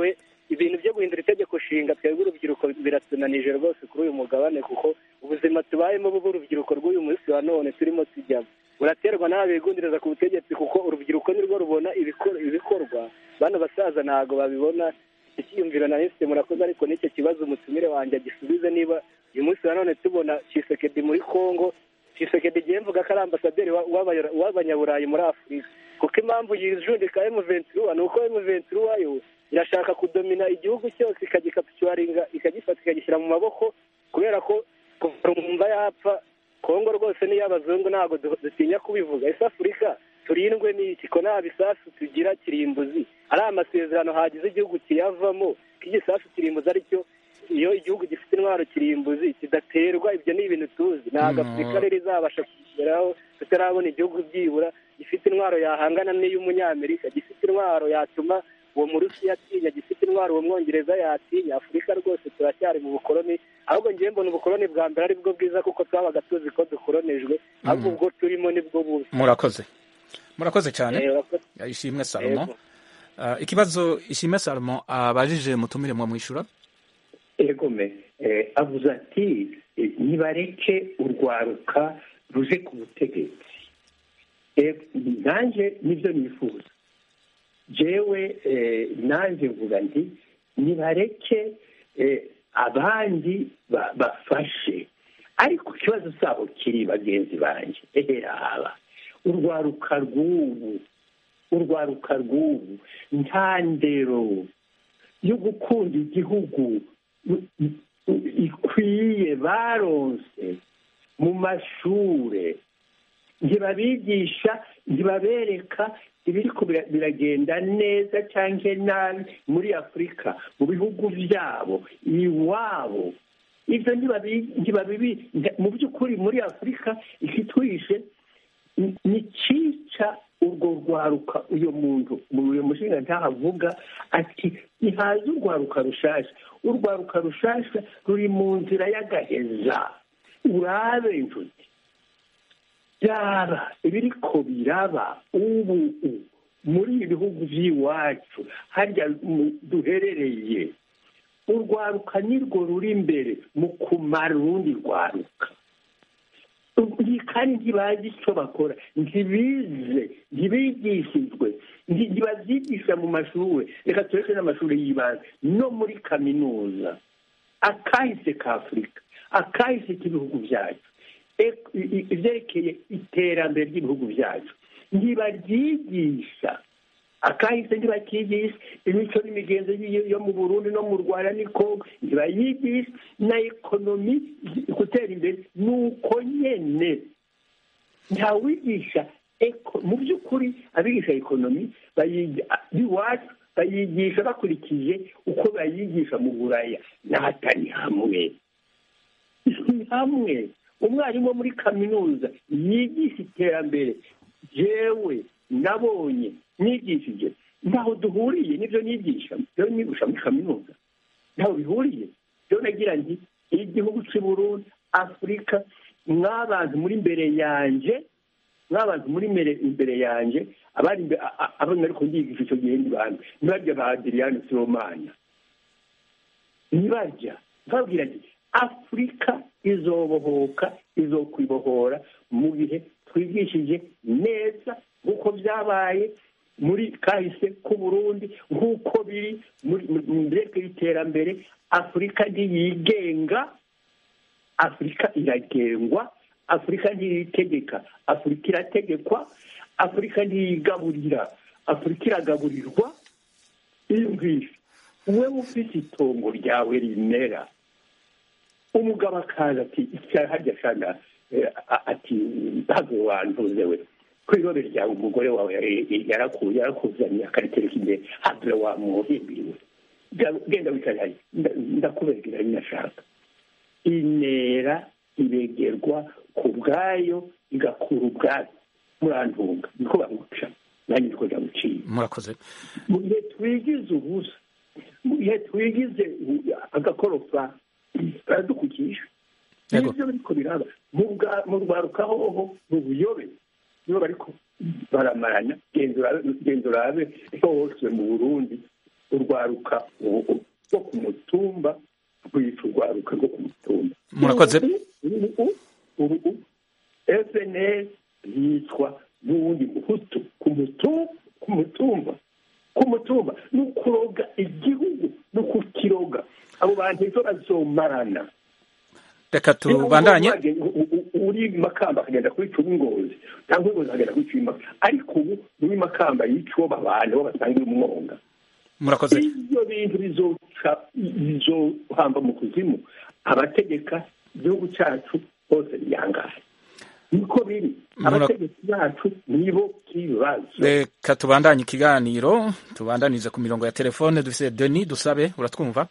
ibintu byo guhindura itegeko nshinga twebwe urubyiruko biratunanije rwose kuri uyu mugabane kuko ubuzima tubayemo buba urubyiruko rw'uyu munsi wa none turimo tujyamo buraterwa n'aba bigundiriza ku butegetsi kuko urubyiruko nirwo rubona ibikor- ibikorwa bano basaza ntabwo babibona icyiyumviro na mfite murakoze ariko n'icyo kibazo umutumire wanjye agisubize niba uyu munsi wa none tubona Tshisekedi muri congo Tshisekedi igihe mvuga ko ari ambasaderi wa- w'abanya- w'abanyaburayi muri afurika kuko impamvu yijundika emuventura ni uko emuventura yo irashaka kudomina igihugu cyose ikagikapitularinga ikagifata ikagishyira mu maboko kubera ko kuva umva yapfa kongo rwose n'iy'abazungu ntabwo du- dutinya kubivuga ese afurika turindwe n'iki ko nta bisasu tugira kirimbuzi ari amasezerano hagize igihugu kiyavamo ko igisasu kirimbuzi ari cyo iyo igihugu gifite intwaro kirimbuzi kidaterwa ibyo ni ibintu tuzi ntabwo Mm. afurika rero izabasha kugeraho tutarabona igihugu byibura gifite intwaro yahangana n'iy'umunyamerika gifite intwaro yatuma uwo murusiya atinya gifite intwaro uwo mwongereza yatinya afurika rwose turacyari mu bukoloni ahubwo ngewe mbona ubukoloni bwa mbere ari bwo bwiza kuko twabaga tuzi ko dukolonijwe ahubwo ubwo turimo nibwo bubi murakoze murakoze cyane Eh, urakoze. ishimwe salomo Yego. Ah, ikibazo ishimwe salomo abajije mutumire mwa mwishura egome eh, avuze ati eh, nibareke urwaruka ruje ku butegetsi Eh, nanjye nibyo nifuza jewe eh, nanjye mvuga nti nibareke eh, abandi ba- bafashe ariko ikibazo cyabo kiri bagenzi banjye eheraba urwaruka rw'ubu urwaruka rw'ubu nta ndero yo gukunda igihugu ikwiye baronse mu mashure ntibabigisha ntibabereka ibiriko bira- biragenda neza cyangwa nabi muri afurika mu bihugu byabo iwabo ibyo ntibabi- ntibabibi mu by'ukuri muri afurika ikitwishe ni- ni cyica urwo rwaruka uyu muntu uyu mushinga ntahavuga ati ntihaze urwaruka rushasha urwaruka rushasha ruri mu nzira y'agaheza urabe inshuti byaba ibiriko biraba ubu u- muri ibi bihugu by'iwacu harya mu- duherereye urwaruka nirwo ruri imbere mu kumara urundi rwaruka Ni- kandi ntibazi icyo bakora ntibize ntibigishijwe nti- ntibabyigisha mu mashuri reka tureke n'amashuri y'ibanze no muri kaminuza akahise ka afurika akahise k'ibihugu byacu ek- i- i- ibyerekeye iterambere ry'ibihugu byacu ntibaryigisha akahise ntibakigisha imico n'imigenzo y- yo mu burundi no mu rwanda ni kongo ntibayigisha na ekonomi gutera imbere ni uko nyene ntawigisha eko- mu by'ukuri abigisha ekonomi bayiga- iwacu bayigisha bakurikije uko bayigisha mu buraya n'ahatari hamwe ni hamwe umwarimu wo muri kaminuza yigisha iterambere jewe nabonye nigishije ntaho duhuriye n'ibyo nigisha byo nigisha muri kaminuza ntaho bihuriye byo nagira nti igihugu cy'i Burundi afurika mwabantu muri imbere yanjye mwabantu muri imbere imbere yanjye abari imbe- a- a- abo nari kunyigisha icyo gihe ni bande ntibajya ba adiriyani sibomana ntibajya nkababwira nti afurika izobohoka izokwibohora mu gihe twigishije neza nk'uko byabaye muri kahise k'uburundi nk'uko biri muri mu byerekeye iterambere afurika ntiyigenga afurika iragengwa afurika ntiyitegeka afurika irategekwa afurika ntiyigaburira afurika iragaburirwa iyumvisha wowe ufite itongo ryawe rimera umugabo akaza ati icara harya shana eh, a- ati ntabwo wantuze we ko irobe ryawe umugore wawe yari- yaraku- yarakuzaniye akaritereka imbere habure wamuhimbiriwe Ga- genda wicare hariya Nda- ndakubegera ninashaka intera iregerwa ku bwayo igakura ubwayo murantunga niko bamuca nanjye niko ndamuciye murakoze mu gihe twigize ubusa mu gihe twigize u- agakorofa baradukukisha Yego. nibyo biriko biraba mu bwa- mu rwaruka hoho mu buyobe nibo bariko baramarana genda urabe- genda urabe hose mu burundi urwaruka ubu rwo ku mutumba rwica urwaruka rwo ku mutumba Murakoze. ubu ubu ubu FNL yitwa n'uwundi muhutu ku mutumba ku mutumba ku mutumba ni ukuroga igihugu ni ukukiroga abo bantu ejo bazomarana reka tubandanye uri makamba akagenda kwica uw'ingozi cyangwa ingozi akagenda kwica uw'imakamba ariko ubu n'uwi makamba yica uwo babana bo basangira umwonga murakoze ibyo bintu bizoca bizohamba mu kuzimu abategeka igihugu cyacu bose biyangaye niko biri Mura- abategetsi bacu nibo kibazo reka tubandanye ikiganiro tubandanize ku mirongo ya telefone dufite denis dusabe uratwumva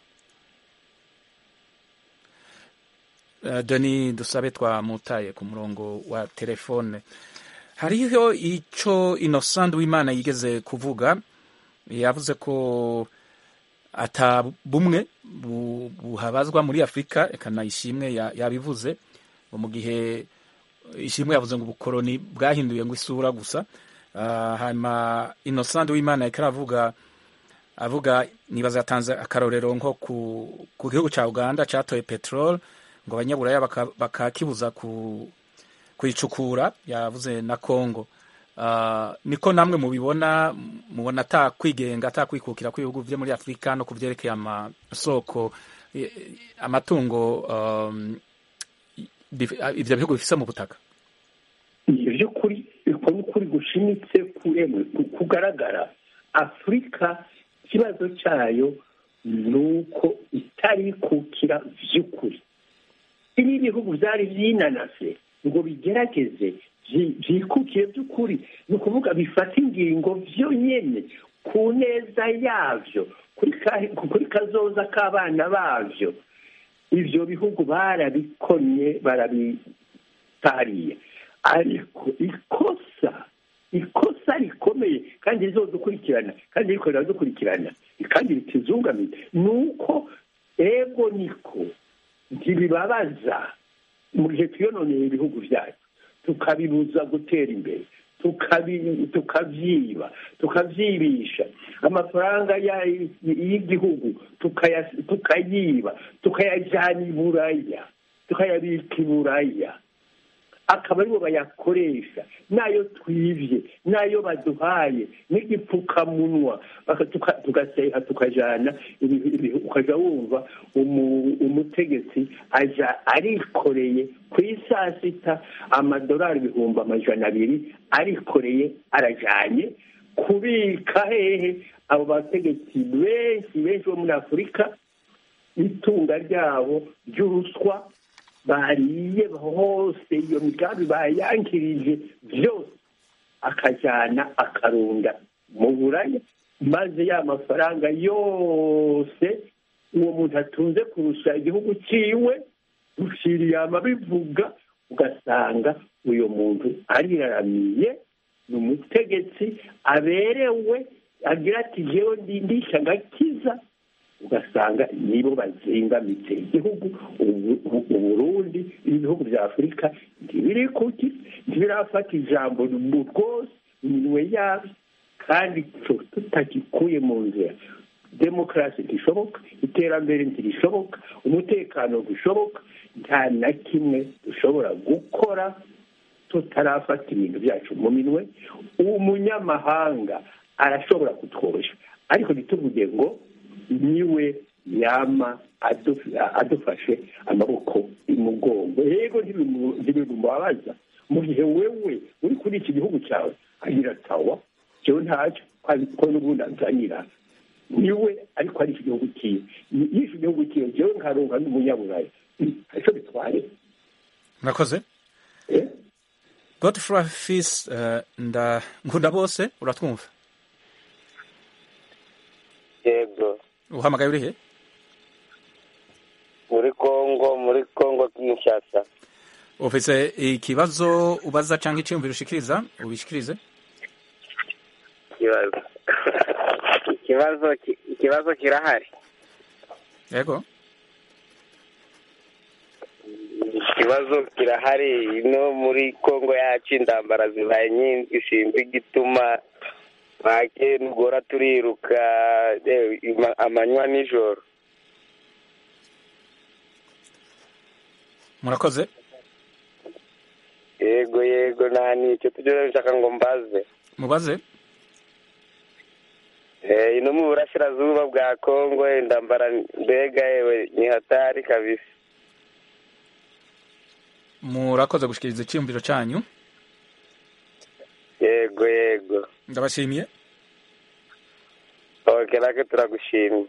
Eh, denis dusabe twamutaye ku murongo wa telefone hariho icyo innocent w'imana yigeze kuvuga yavuze ko ata bumwe bu- buhabazwa muri afurika reka na ishimwe ya- yabivuze ngo mu gihe ishimwe yavuze ngo ubukoroni bwahinduye ngo isura gusa Ah, hanyuma innocent w'imana yariko aravuga avuga nibaza yatanze akarorero nko ku, ku gihugu ca uganda catoye peteroli ngo abanyaburaya baka- bakakibuza ku kuyicukura yavuze na congo Ah, niko namwe mubibona mubona ata kwigenga ata kwikukira kw'ibihugu vyo muri afurika no ku vyerekeye amasoko eh, amatungo um, bif- ivyo bihugu bifise mu butaka ni iby'ukuri uko ni ukuri gushimitse kuremwe ku- kugaragara afurika ikibazo cyayo ni uko itarikukira by'ukuri ibi ibihugu byari byinanase ngo bigerageze byi- byikukiye by'ukuri ni ukuvuga bifata ingingo byonyine ku neza yabyo kuri ka- kuri kazoza k'abana babyo ibyo bihugu barabikonye barabitariye ariko ikosa ikosa rikomeye kandi rizodukurikirana kandi riko riradukurikirana kandi ritizungamiye ni uko ego niko ntibibabaza mu gihe twiyononeye ibihugu byacu tukabibuza gutera imbere tukabi- tukabyiba tukabyibisha amafaranga ya- y'igihugu tukaya- tukayiba tukayajyana i buraya tukayabika i buraya akaba aribo bayakoresha n'ayo twibye n'ayo baduhaye n'igipfukamunwa baka- tuka- tugaseha tukajana ibi- ibi- ukajya wumva umu- umutegetsi aja arikoreye ku isaa sita amadolari ibihumbi amajana abiri arikoreye arajanye kubika hehe abo bategetsi benshi benshi bo muri afurika itunga ryabo ry'uruswa bariye hose iyo migambi bayankirije byose akajyana akarunda mu buraya maze ya mafaranga yose uwo muntu atunze kurusha igihugu cyiwe rushiriyama bivuga ugasanga uyu muntu ariraramiye ni umutegetsi aberewe agira ati jewe ndindisha agakiza ugasanga nibo bazingamitse igihugu ubu- ubu- uburundi ibihugu bya afurika ntibiri kuki ntibirafata ijambo mu rwose iminwe yabyo kandi tu- tutagikuye mu nzira demokarasi ntishoboka iterambere ntirishoboka umutekano ntishoboka nta na kimwe dushobora gukora tutarafata ibintu byacu mu minwe umunyamahanga arashobora kutworoshya ariko ntituvuge ngo niwe yama adu- adufashe amaboko imugongo yego ntibimu- ntibimubabaza mu gihe wewe uri kuri iki gihugu cyawe agira tawa jewe ntacyo ko n'ubundi anzanira niwe ariko ari iki gihugu cyiwe yishe igihugu cyiwe jewe nkaronka n'umunyaburayi icyo bitwaye murakoze godfrey fis uh, nda nkunda bose uratwumva yego uhamagaye urihe muri kongo muri kongo kinshasa ufise ikibazo ubaza cyangwa icyiyumviro ushikiriza ubishikirize ikibazo ikibazo ki- ikibazo kirahari yego ikibazo kirahari no muri kongo yacu indambara zibaye nyinshi sinzi igituma make nugora turiruka eh, ima- amanywa nijoro murakoze yego yego nta nicyo tujya nshaka ngo mbaze mubaze Eh, ino mu burasirazuba bwa kongo wenda mbara mbega yewe ni hatari kabisa murakoze gushikiriza icyiyumviro cyanyu yego yego ndabashimiye ok nake turagushimye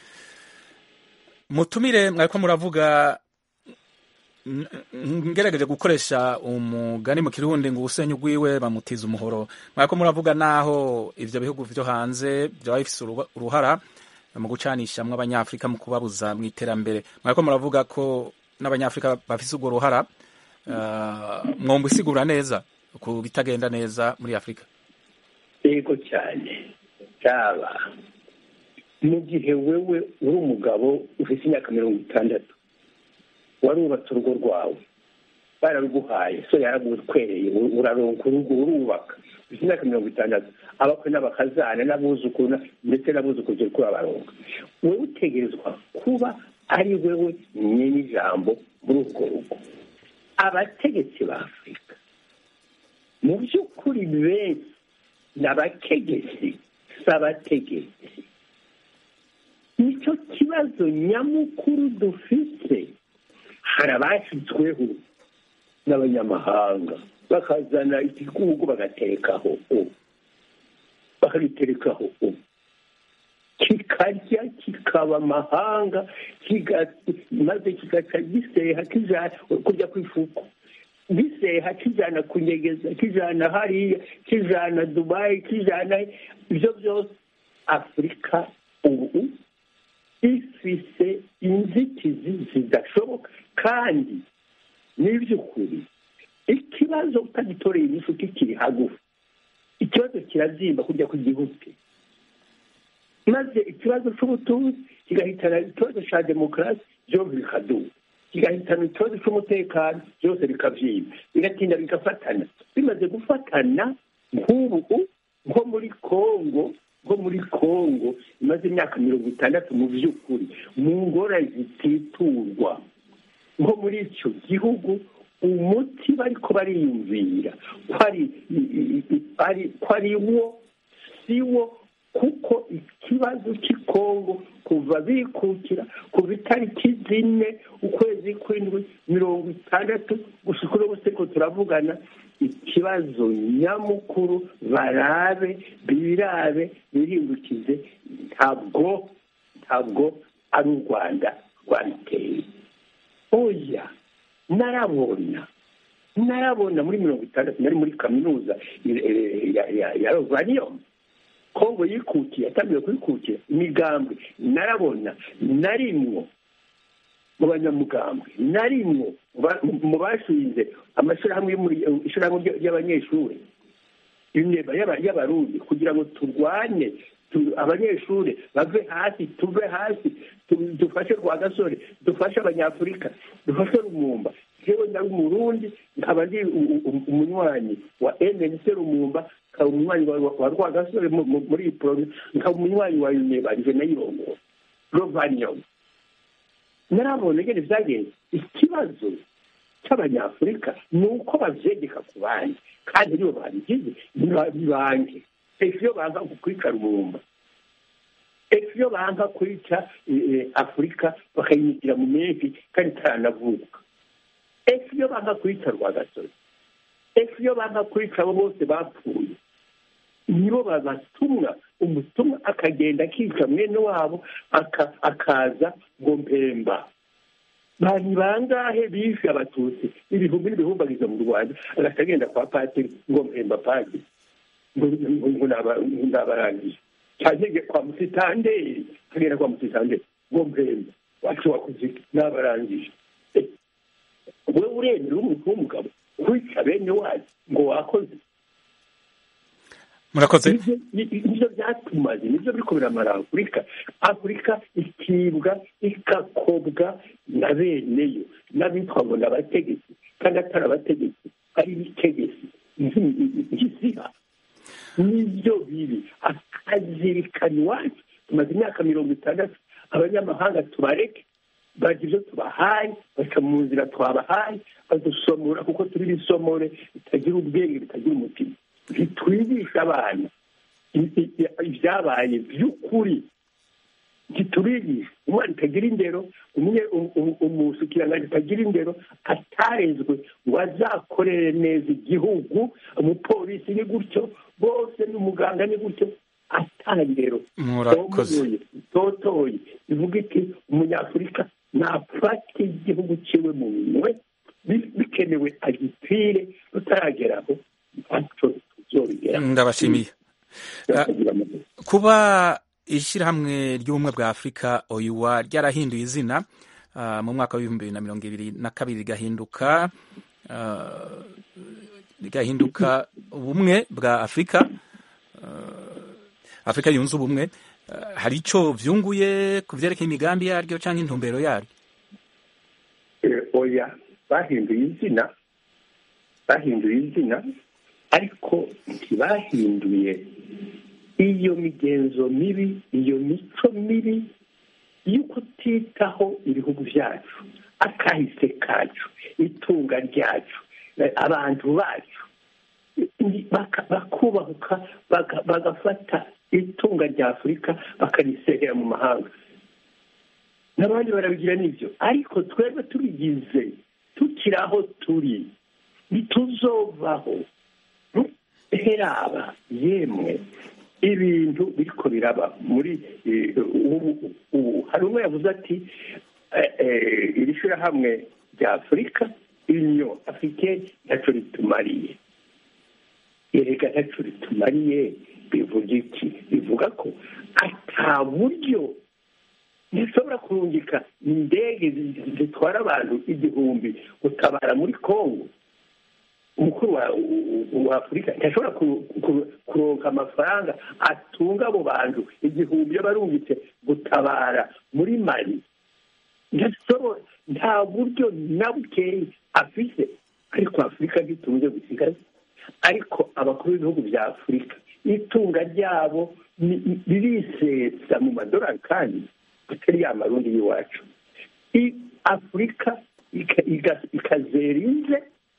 mutumire mwariko muravuga n- n- ngerageje gukoresha umugani mu kirundi ngo ubusenyi bwiwe bamutiza umuhoro mwariko muravuga naho ivyo bihugu vyo hanze vyaba bifise uruba- uruhara mu gucanishamwo abanyafrika mu kubabuza mu iterambere mwariko muravuga ko n'abanyafrika bafise urwo ruhara uh, mwomba isigura neza ku bitagenda neza muri afurika yego cyane cyaba mu gihe wewe uri umugabo ufite imyaka mirongo itandatu warubatse urugo rwawe bararuguhaye so yaragutwereye uraronka urugo urubaka ufite imyaka mirongo itandatu abakwe n'abakazana n'abuzukuru na- ndetse n'abuzukuru turi kubabaronka wowe utegerezwa kuba ari wewe nyene ijambo muri urwo rugo abategetsi ba afurika mu by'ukuri benshi ni abategetsi si abategetsi nicyo kibazo nyamukuru dufite hari abashyizweho n'abanyamahanga bakazana igihugu bagaterekaho ubu bakagiterekaho ubu kikarya kikaba amahanga kiga- maze kigaca giseha kijana kurya kw'ifuku giseha kijana kunyegeza kijana hariya kijana dubayi kijana ibyo byose afurika ubu ifise inzitizi zidashoboka kandi n'iby'ukuri ikibazo utagitoreye inyishu kikiri hagufi ikibazo kirazimba kurya kw'igihugu maze ikibazo cy'ubutunzi kigahitana ikibazo cya demokarasi byose bikaduka kigahitana ikibazo cy'umutekano byose bikabyimba bigatinda bigafatana bimaze gufatana nk'ubu nko muri kongo nko muri kongo imaze imyaka mirongo itandatu mu by'ukuri mu ngorane zititurwa nko muri icyo gihugu umuti bariko bariyumvira ko ari ari- ko ari wo si wo kuko ikibazo cy'ikongo kuva bikukira kuva itariki zine ukwezi kw'indwi mirongo itandatu gusa uko bose ko turavugana ikibazo nyamukuru barabe birabe bihindukize ntabwo ntabwo ari u rwanda rwabiteye oya narabona narabona muri mirongo itandatu nari muri kaminuza eh, ya- ya- ya rovanium kongo yikukiye yatangiye kuyikukira imigambwe narabona narimwo mu banyamugambwe narimwo ba- mu bashinze amashyirahamwe yo muri- ishyirahamwe ry- ry'abanyeshuri inteba y'aba- y'abarundi kugira ngo turwane tu- abanyeshuri bave hasi tuve hasi tu- dufashe rwagasore dufashe abanyafurika dufashe rumumba jewe ndari umurundi nkaba ndi u- u- umunywanyi wa mnc rumumba nkaba umunywanyi wa- wa wa rwagasore mu- mu- muri iyi poroje nkaba umunywanyi wa uneba nje nayirongo rovanium narabona ngene vyagenze ikibazo cy'abanyafurika ni uko bavyegeka ku bandi kandi nibo babigize niba- nibange ejo iyo banga kwica rumumba ejo iyo banga kwica eh, eh, afurika bakayimitira mu menshi kandi itaranavuka ejo iyo banga kwica rwagasozi ejo iyo banga kwica abo bose bapfuye nibo babatumwa umutumwa akagenda akica mwene wabo aka- akaza ngo mpemba bani bangahe bishe abatutsi ibihumbi n'ibihumbagiza mu rwanda agaca agenda kwa patiri ngo mpemba padiri ngo ngo- ngo naba- ngo nabarangije cyane kwa musitanderi akagenda kwa musitanderi ngo mpemba wacu wakoze iki? nabarangije Eh, wewe uremera umuntu w'umugabo kwica bene wacu ngo wakoze murakoze Nivyo- ni- nivyo byatumaze nivyo biriko biramara afurika afurika ikibwa igakobwa na beneyo n'abitwa ngo ni abategetsi kandi atari abategetsi ari ibitegesi nk'iziha nibyo bibi akazirikana iwacu tumaze imyaka mirongo itandatu abanyamahanga tubareke bagira ibyo tubahaye baca mu nzira twabahaye badusomora kuko turi bisomore bitagira ubwenge bitagira umutima ntitwigisha abana i- i- i- ibyabaye by'ukuri ntitubigisha umwana utagira indero umwe um- um- umusukiranganje utagira indero atarezwe ngo azakorere neza igihugu umupolisi ni gutyo bose n'umuganga ni gutyo atandero Murakoze. totoye bivuga iki umunyafurika nafata igihugu ciwe mu minwe bi- bikenewe agipfire rutarageraho ntacyo tuzobigeraho ndabashimiye Ah, kuba ishyirahamwe ry'ubumwe bwa afurika oyuwa ryarahinduye izina ah, mu mwaka w'ibihumbi bibiri na mirongo ibiri na kabiri rigahinduka ah, rigahinduka ubumwe bwa afurika ah, afurika yunze ubumwe Ah, hari icyo vyunguye ku vyerekeye imigambi yaryo cyangwa intumbero yaryo Eh, oya bahinduye izina bahinduye izina ariko ntibahinduye iyo migenzo mibi iyo mico mibi yo kutitaho ibihugu byacu akahise kacu itunga ryacu eh, abantu bacu Ni- baka- bakubahuka baga- bagafata itunga rya afurika bakarisehera mu mahanga n'abandi barabigira n'ibyo ariko twebwe tubigize tukiri aho turi ntituzovaho heraba yemwe ibintu biriko biraba muri eh, ubu ubu hari umwe yavuze ati eh, eh, iri shyirahamwe rya afurika inyo afurike ntacyo ritumariye erega ntacyo ritumariye bivuga iki bivuga ko ata buryo ntishobora kurungika indege zi- zitwara abantu igihumbi gutabara muri kongo umukuru wa, wa afurika ntashobora ku- ku- kuronka amafaranga atunga abo bantu igihumbi iyo barungitse gutabara muri mali ntashobora nta buryo na bukeyi afise ariko afurika ntitunze gusigaye ariko abakuru b'ibihugu bya afurika itunga ryabo ni- ni- ririsetsa mu madolari kandi atari ya marundi y'iwacu I- afurika ika- iga- ikazera inze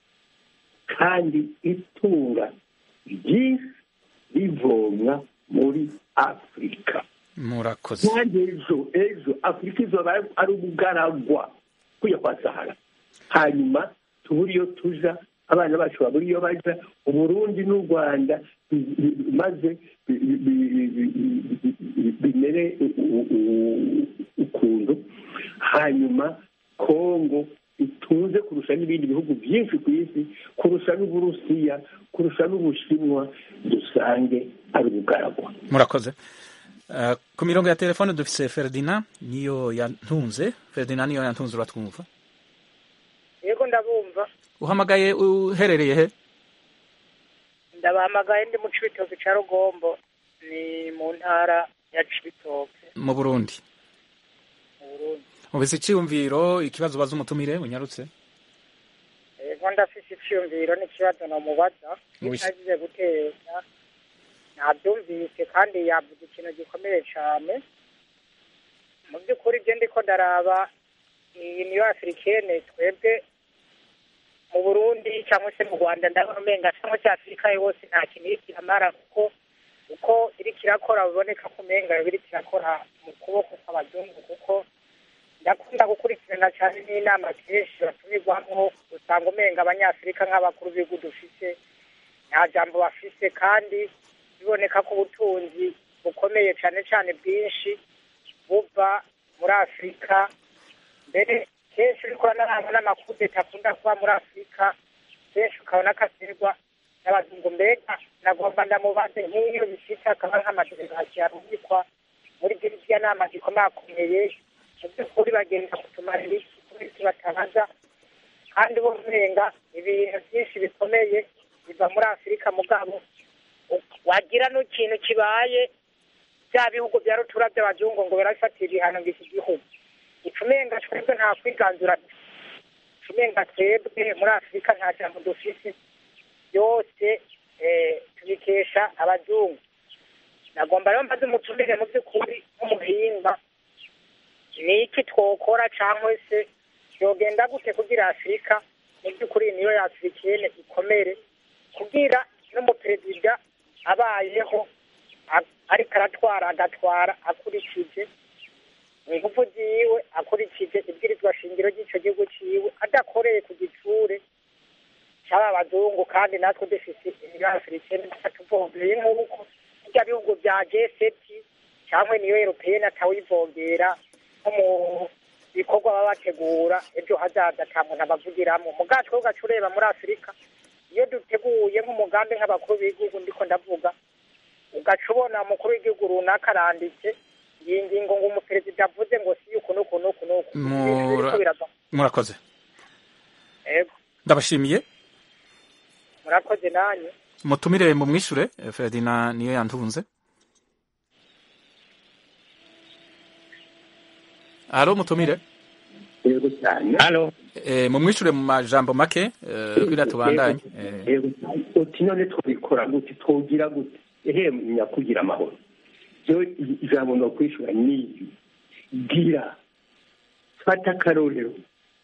kandi itunga ryinshi rivomwa muri afurika murakoze kandi ejo ejo afurika izoba ari ubugaragwa kujya kwa sahara hanyuma tubure iyo tuja abana bacu babura iyo baja uburundi n'u rwanda bi- bi- maze bi- bi- bi- bi- bi- bimere u- u- ukuntu hanyuma kongo itunze kurusha n'ibindi bihugu byinshi ku isi kurusha n'uburusiya kurusha n'ubushinwa dusange ari ubugaragwa murakoze Ah, ku mirongo ya telefone dufise ferdinand niyo yantunze ferdinand niyo yantunze uratwumva yego ndabumva uhamagaye uherereye he ndabahamagaye ndi mu cibitoke ca rugombo ni mu ntara ya cibitoke mu burundi mu burundi mubise icyiyumviro ikibazo ubaza umutumire unyarutse yego ndafise iciyumviro n'ikibazo nomubaza Wi- ntagize guteza nabyumvise kandi yavuze ikintu gikomeye cane mu by'ukuri ibyo ndiko ndaraba iyi niyo afurikene twebwe mu burundi cyangwa se mu rwanda ndabona umenga cyangwa se afurika yose nta kintu iri kiramara kuko uko iri kirakora biboneka ko umenga iri kirakora mu kuboko kw'abazungu kuko ndakunda gukurikirana cyane n'inama kenshi batumirwamo usanga umenga abanyafurika nk'abakuru b'ibihugu dufise nta jambo bafise kandi biboneka ko ubutunzi bukomeye cyane cyane bwinshi buva muri afurika mbere kenshi uriko uranaraba n'amakudeta akunda kuba muri afurika kenshi ukabona ko aterwa n'abazungu mbega nagomba ndamubaze nk'iyo bifite akaba nk'amadelegasiyo arungikwa muri ziriya nama zikomakomeye mu by'ukuri bagenda kutumarira iki kubera iki batabaza kandi bo umenga ibintu byinshi bikomeye biva muri afurika mugabo wagira n'ikintu kibaye bya bihugu bya rutura by'abazungu ngo birabifatira ibihano ngo iki gihugu icumenga twebwe nta kwiganzura icumenga twebwe muri afurika nta jambo dufise byose tubikesha abazungu nagomba rero mbaze umutumire mu by'ukuri nk'umuhinga ni iki twokora cyangwa se yogenda gute kugira afurika mu by'ukuri niyo y'afurikene ikomere kugira n'umuperezida abayeho a- ariko aratwara agatwara akurikije ingufu ziwe akurikije ibwirizwa shingiro ry'icyo gihugu ciwe adakoreye ku gitsure cy'aba bazungu kandi natwe dufise niyo afurikene tuvombeye nk'uko bijya bihugu bya jeseti cyangwa niyo europeyeni atawivogera nko mu bikorwa baba bategura ejo hazaza ata muntu abavugiramo mugatwe ugaca ureba muri afurika iyo duteguye nk'umugambi nk'abakuru b'igihugu ndiko ndavuga ugaca ubona umukuru w'igihugu runaka aranditse iyi ngingo ngo umuperezida avuze ngo si uku n'uku n'uku n'uku Ibintu biriko Mura- birava murakoze ego ndabashimiye murakoze nanyu mutumire mu mwishure eh, Ferdinand niyo yantunze Alo mutumire yego cyane Alo eh, mu mwishure mu majambo make eh, kugira tubandanye eh, yego cyane uti none twabikora gute twogira gute ehe nyakugira amahoro yo ijambo no kwishura niyo gira fata akarorero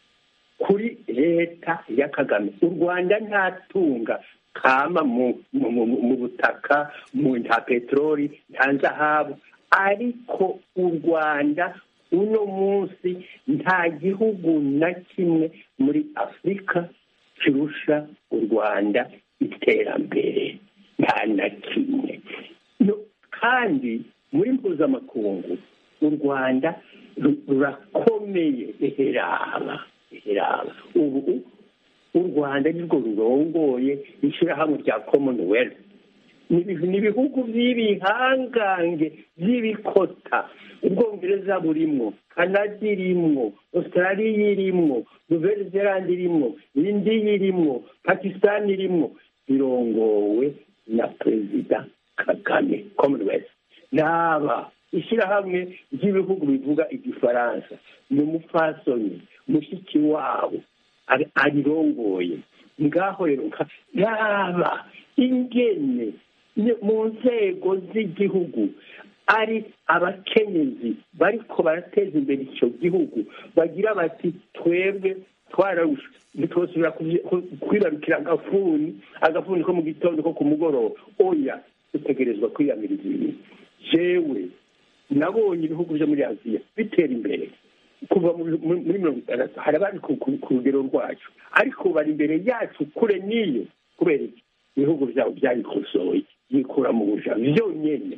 kuri leta ya kagame u rwanda nta tunga kama mu mu- mu- mu butaka mu nta peteroli nta zahabu ariko u rwanda uno munsi nta gihugu na kimwe muri afurika kirusha u rwanda iterambere nta na kimwe No- kandi muri mpuzamakungu u rwanda ru- rurakomeye eheraba eheraba ubu u rwanda nirwo rurongoye ishyirahamwe rya commonwealth ni ibihu- ni ibihugu by'ibihangange by'ibikota ubwongereza burimwo kanada irimwo australia irimwo nouvelle zelande irimwo indiya irimwo pakistan irimwo birongowe na perezida kagame commonwealth naba ishyirahamwe ry'ibihugu bivuga igifaransa ni umupfasoni mushiki wabo ari- arirongoye ngaho rero nka- yaba ingene ni- mu nzego z'igihugu ari abakenyezi bariko barateza imbere icyo gihugu bagira bati twebwe twararusha ntitwosubira kuvi- ku- kwibarukira agafuni agafuni ko mu gitondo ko ku mugoroba oya dutegerezwa kwiyamiriza ibintu jewe nabonye ibihugu byo muri aziya bitera imbere kuva mu- mu- muri mirongo itandatu hari abari ku ku- ku rugero rwacu ariko bari imbere yacu kure n'iyo kubera iki ibihugu byabo byabikosoye yikura mu buja byonyine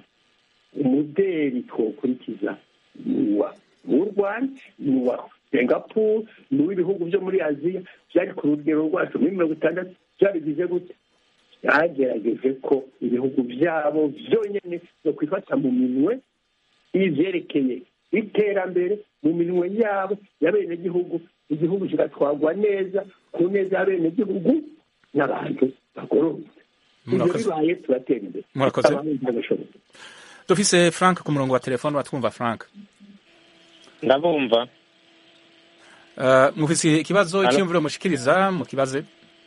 umuderi twokurikiza ni uwa w'u rwanda ni uwa singapore ni uw'ibihugu byo muri aziya byari ku rugero rwacu muri mirongo itandatu byabigize gute byagerageje ko ibihugu byabo byonyine no kwifata mu minwe ibyerekeye iterambere mu minwe yabo y'abenegihugu igihugu kigatwagwa neza ku neza y'abenegihugu n'abantu bagororotse ibyo Murakoze. bibaye turatera imbere Murakoze. Abantu ntibashoboye. dufise Frank ku murongo wa telefone watwumva Frank ndabumva uh, mufise ikibazo Alo. cy'imvuro mushikiriza mu kibaze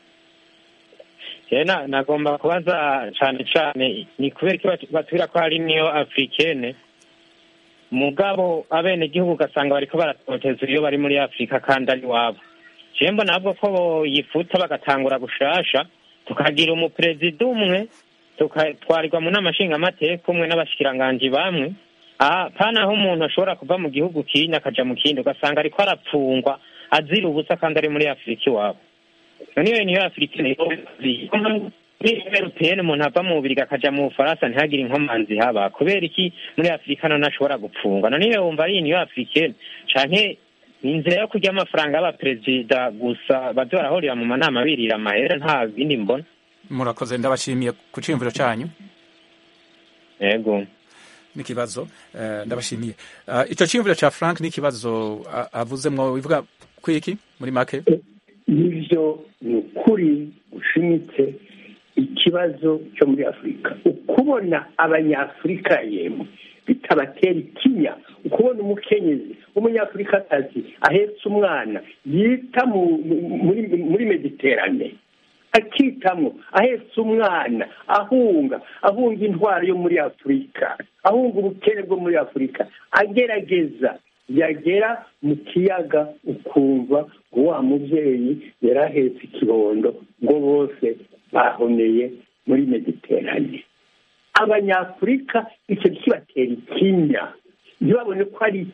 Eh, na- nagomba kubaza cane cane ni kubera iki batu- batubwira ko hari niyo africaine mugabo abenegihugu ugasanga bariko baratoteza iyo bari muri afurika kandi ari wabo jewe mbona ahubwo ko boyifuta bagatangura gushasha tukagira umuperezida umwe tukatwarirwa mu nama nshingamateka umwe n'abashikiranganji bamwe aha pana aho umuntu ashobora kuva mu gihugu kindi akaja mu kindi ugasanga ariko arapfungwa azira ubusa kandi ari muri afurika iwabo none iyo niyo afurika muri europeyeni umuntu ava mu bubirigi akaja mu bufaransa ntihagire inkomanzi haba kubera iki muri afurika none ashobora gupfungwa none iyo wumva ari niyo afurikeni canke ni inzira yo kurya amafaranga y'abaperezida gusa baze barahurira mu manama birira amahera nta bindi mbona murakoze ndabashimiye ku cyumviro cyanyu yego n'ikibazo eh, ndabashimiye uh, icyo cyumviro cya Frank n'ikibazo uh, avuzemwo bivuga kwiki muri make nibyo ni ukuri ushimitse ikibazo cyo muri afurika ukubona abanyafurika yemwe bitabatera ikinya ukubona umukenyezi w'umunyafurikakazi ahetse umwana yita mu- mu- muri muri mediterane akitamwo ahetse umwana ahunga ahunga intwaro yo muri afurika ahunga ubukene bwo muri afurika agerageza yagera mu kiyaga ukumva ngo wa mubyeyi yari ahetse ikibondo ngo bose bahoneye muri mediterane abanyafurika icyo kibatera ikinya ntibabone ko ari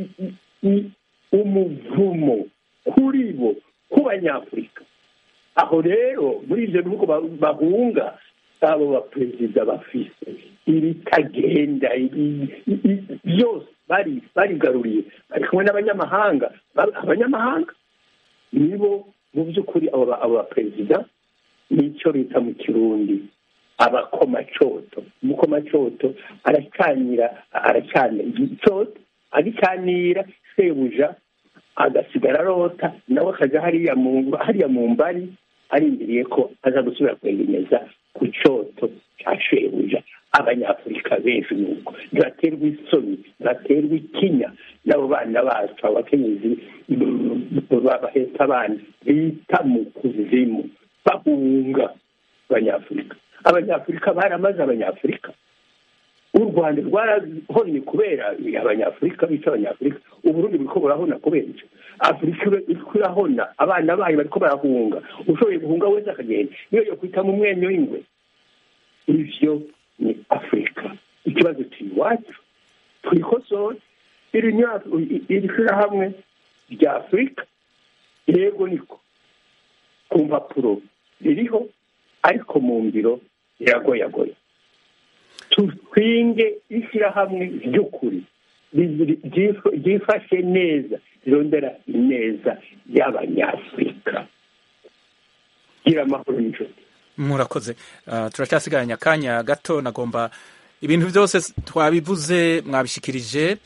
umuvumo kuri bo ku banyafurika aho rero muri ibyo bihugu bahunga abo baperezida bafise ibitagenda byose bari barigaruriye bari kumwe n'abanyamahanga abanyamahanga nibo mu by'ukuri abo baperezida nicyo bita mu kirundi abakomacoto umukomacoto aracanira aracanira icoto agicanira sebuja agasigara arota nawe akajya hariya mu hariya mu mbari arindiriye ko aza gusubira kwegereza ku cyoto cya shebuja abanyafurika benshi nuko ntibaterwa isoni ntibaterwa ikinya n'abo bana bacu abakenyezi bahetse abana bita mu kuzimu bahunga abanyafurika abanyafurika baramaze abanyafurika u rwanda rwarahonnye kubera abanyafurika bica abanyafurika uburundi buriko burahona kubera icyo afurika iriko irahona abana bayo bariko barahunga ushoboye guhunga wese akagenda niyo yo kwita mu mwenyo w'ingwe ivyo ni afurika ikibazo kiri iwacu twikosore iri shirahamwe rya afurika yego niko ku mpapuro ririho ariko mu ngiro riragoyagoye twinge ishyirahamwe ry'ukuri ryifashe neza rirondera ineza y'abanyafurika gira amahoro n'inshuti murakoze turacyasigaranye akanya gato nagomba ibintu byose twabivuze mwabishikirije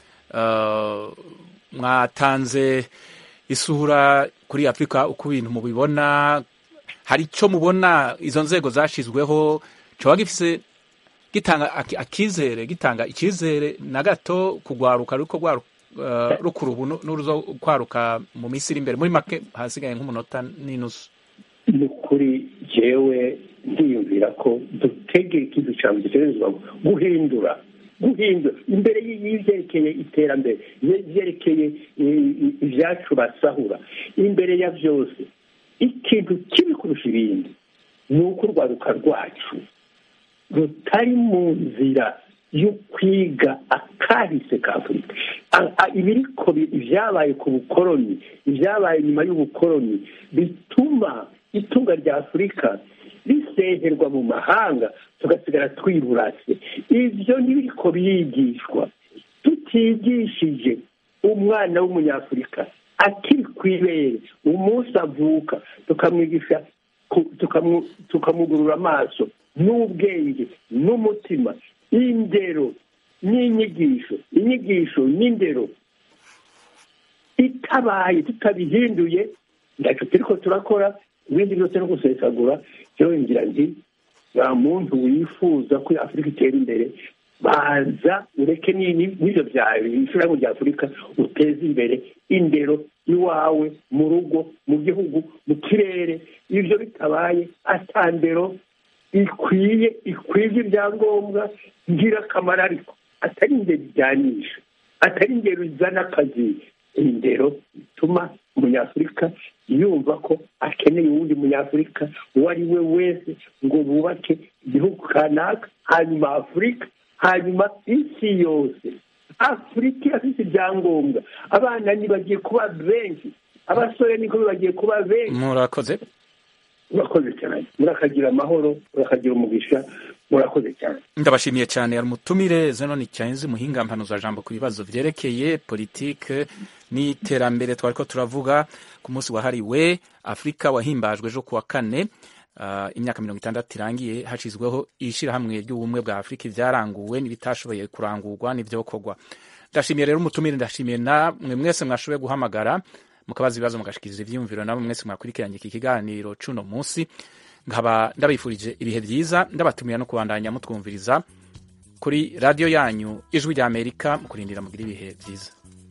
mwatanze isura kuri afurika uko ibintu mubibona hari icyo mubona izo nzego zashyizweho cyoba gifise gitanga akizere gitanga icyizere na gato kugwaruka ariko rukura ubu n'uruzo kwaruka mu minsi iri imbere muri make hasigaye nk'umunota n'inusu ni ukuri jewe ndiyumvira ko dutege ikintu cyane dutegerezwa guhindura guhindura imbere y'ibyerekeye iterambere ibyerekeye ibyacu basahura imbere ya byose ikintu kibi kurusha ibindi ni uko urwaruka rwacu rutari mu nzira yo kwiga akahise ka afurika ibiriko ibyabaye ku bukoroni ibyabaye nyuma y'ubukoroni bituma itunga rya afurika riseherwa mu mahanga tugasigara twiburase ibyo ntibiriko biyigishwa tutigishije umwana w'umunyafurika akiri ku ibere umunsi avuka tukamwigisha tukamugurura amaso n'ubwenge n'umutima indero n'inyigisho inyigisho n'indero itabaye tutabihinduye ntacyo turiko turakora ibindi byose no gusesagura yewe ngira nti nta muntu wifuza ko afurika itera imbere baza ureke n'ibyo byawe ishyirahamwe rya afurika uteze imbere indero iwawe mu rugo mu gihugu mu kirere ibyo bitabaye atandero ikwiye ikwije ibyangombwa ngirakamaro ariko atari indero ijyanisha atari indero izana akazi indero ituma umunyafurika yumva ko akeneye uwundi munyafurika uwo ari we wese ngo bubake igihugu kanaka hanyuma afurika hanyuma isi yose afurika irafite ibyangombwa abana ntibagiye kuba benshi abasore niko bagiye kuba benshi murakoze murakoze cyane murakagira amahoro murakagira umugisha murakoze cyane ndabashimiye cyane hari umutumire zenoni cyanze muhinga mpanuza jambo ku bibazo byerekeye politike n'iterambere twari ko turavuga ku munsi wahariwe afurika wahimbajwe ejo kuwa kane uh, imyaka mirongo itandatu irangiye hashyizweho ishyirahamwe ry'ubumwe bwa afurika ibyaranguwe n'ibitashoboye kurangurwa n'ibyokorwa ndashimiye rero umutumire ndashimiye namwe mwese mwashoboye guhamagara mukabaza ibibazo mugashikiriza ivyiyumviro namwe mwese mwakurikiranye iki kiganiro cuno munsi nkaba ndabifurije ibihe byiza ndabatumira no kubandanya mutwumviriza kuri radiyo yanyu ijwi rya amerika mu kurindira mugira ibihe byiza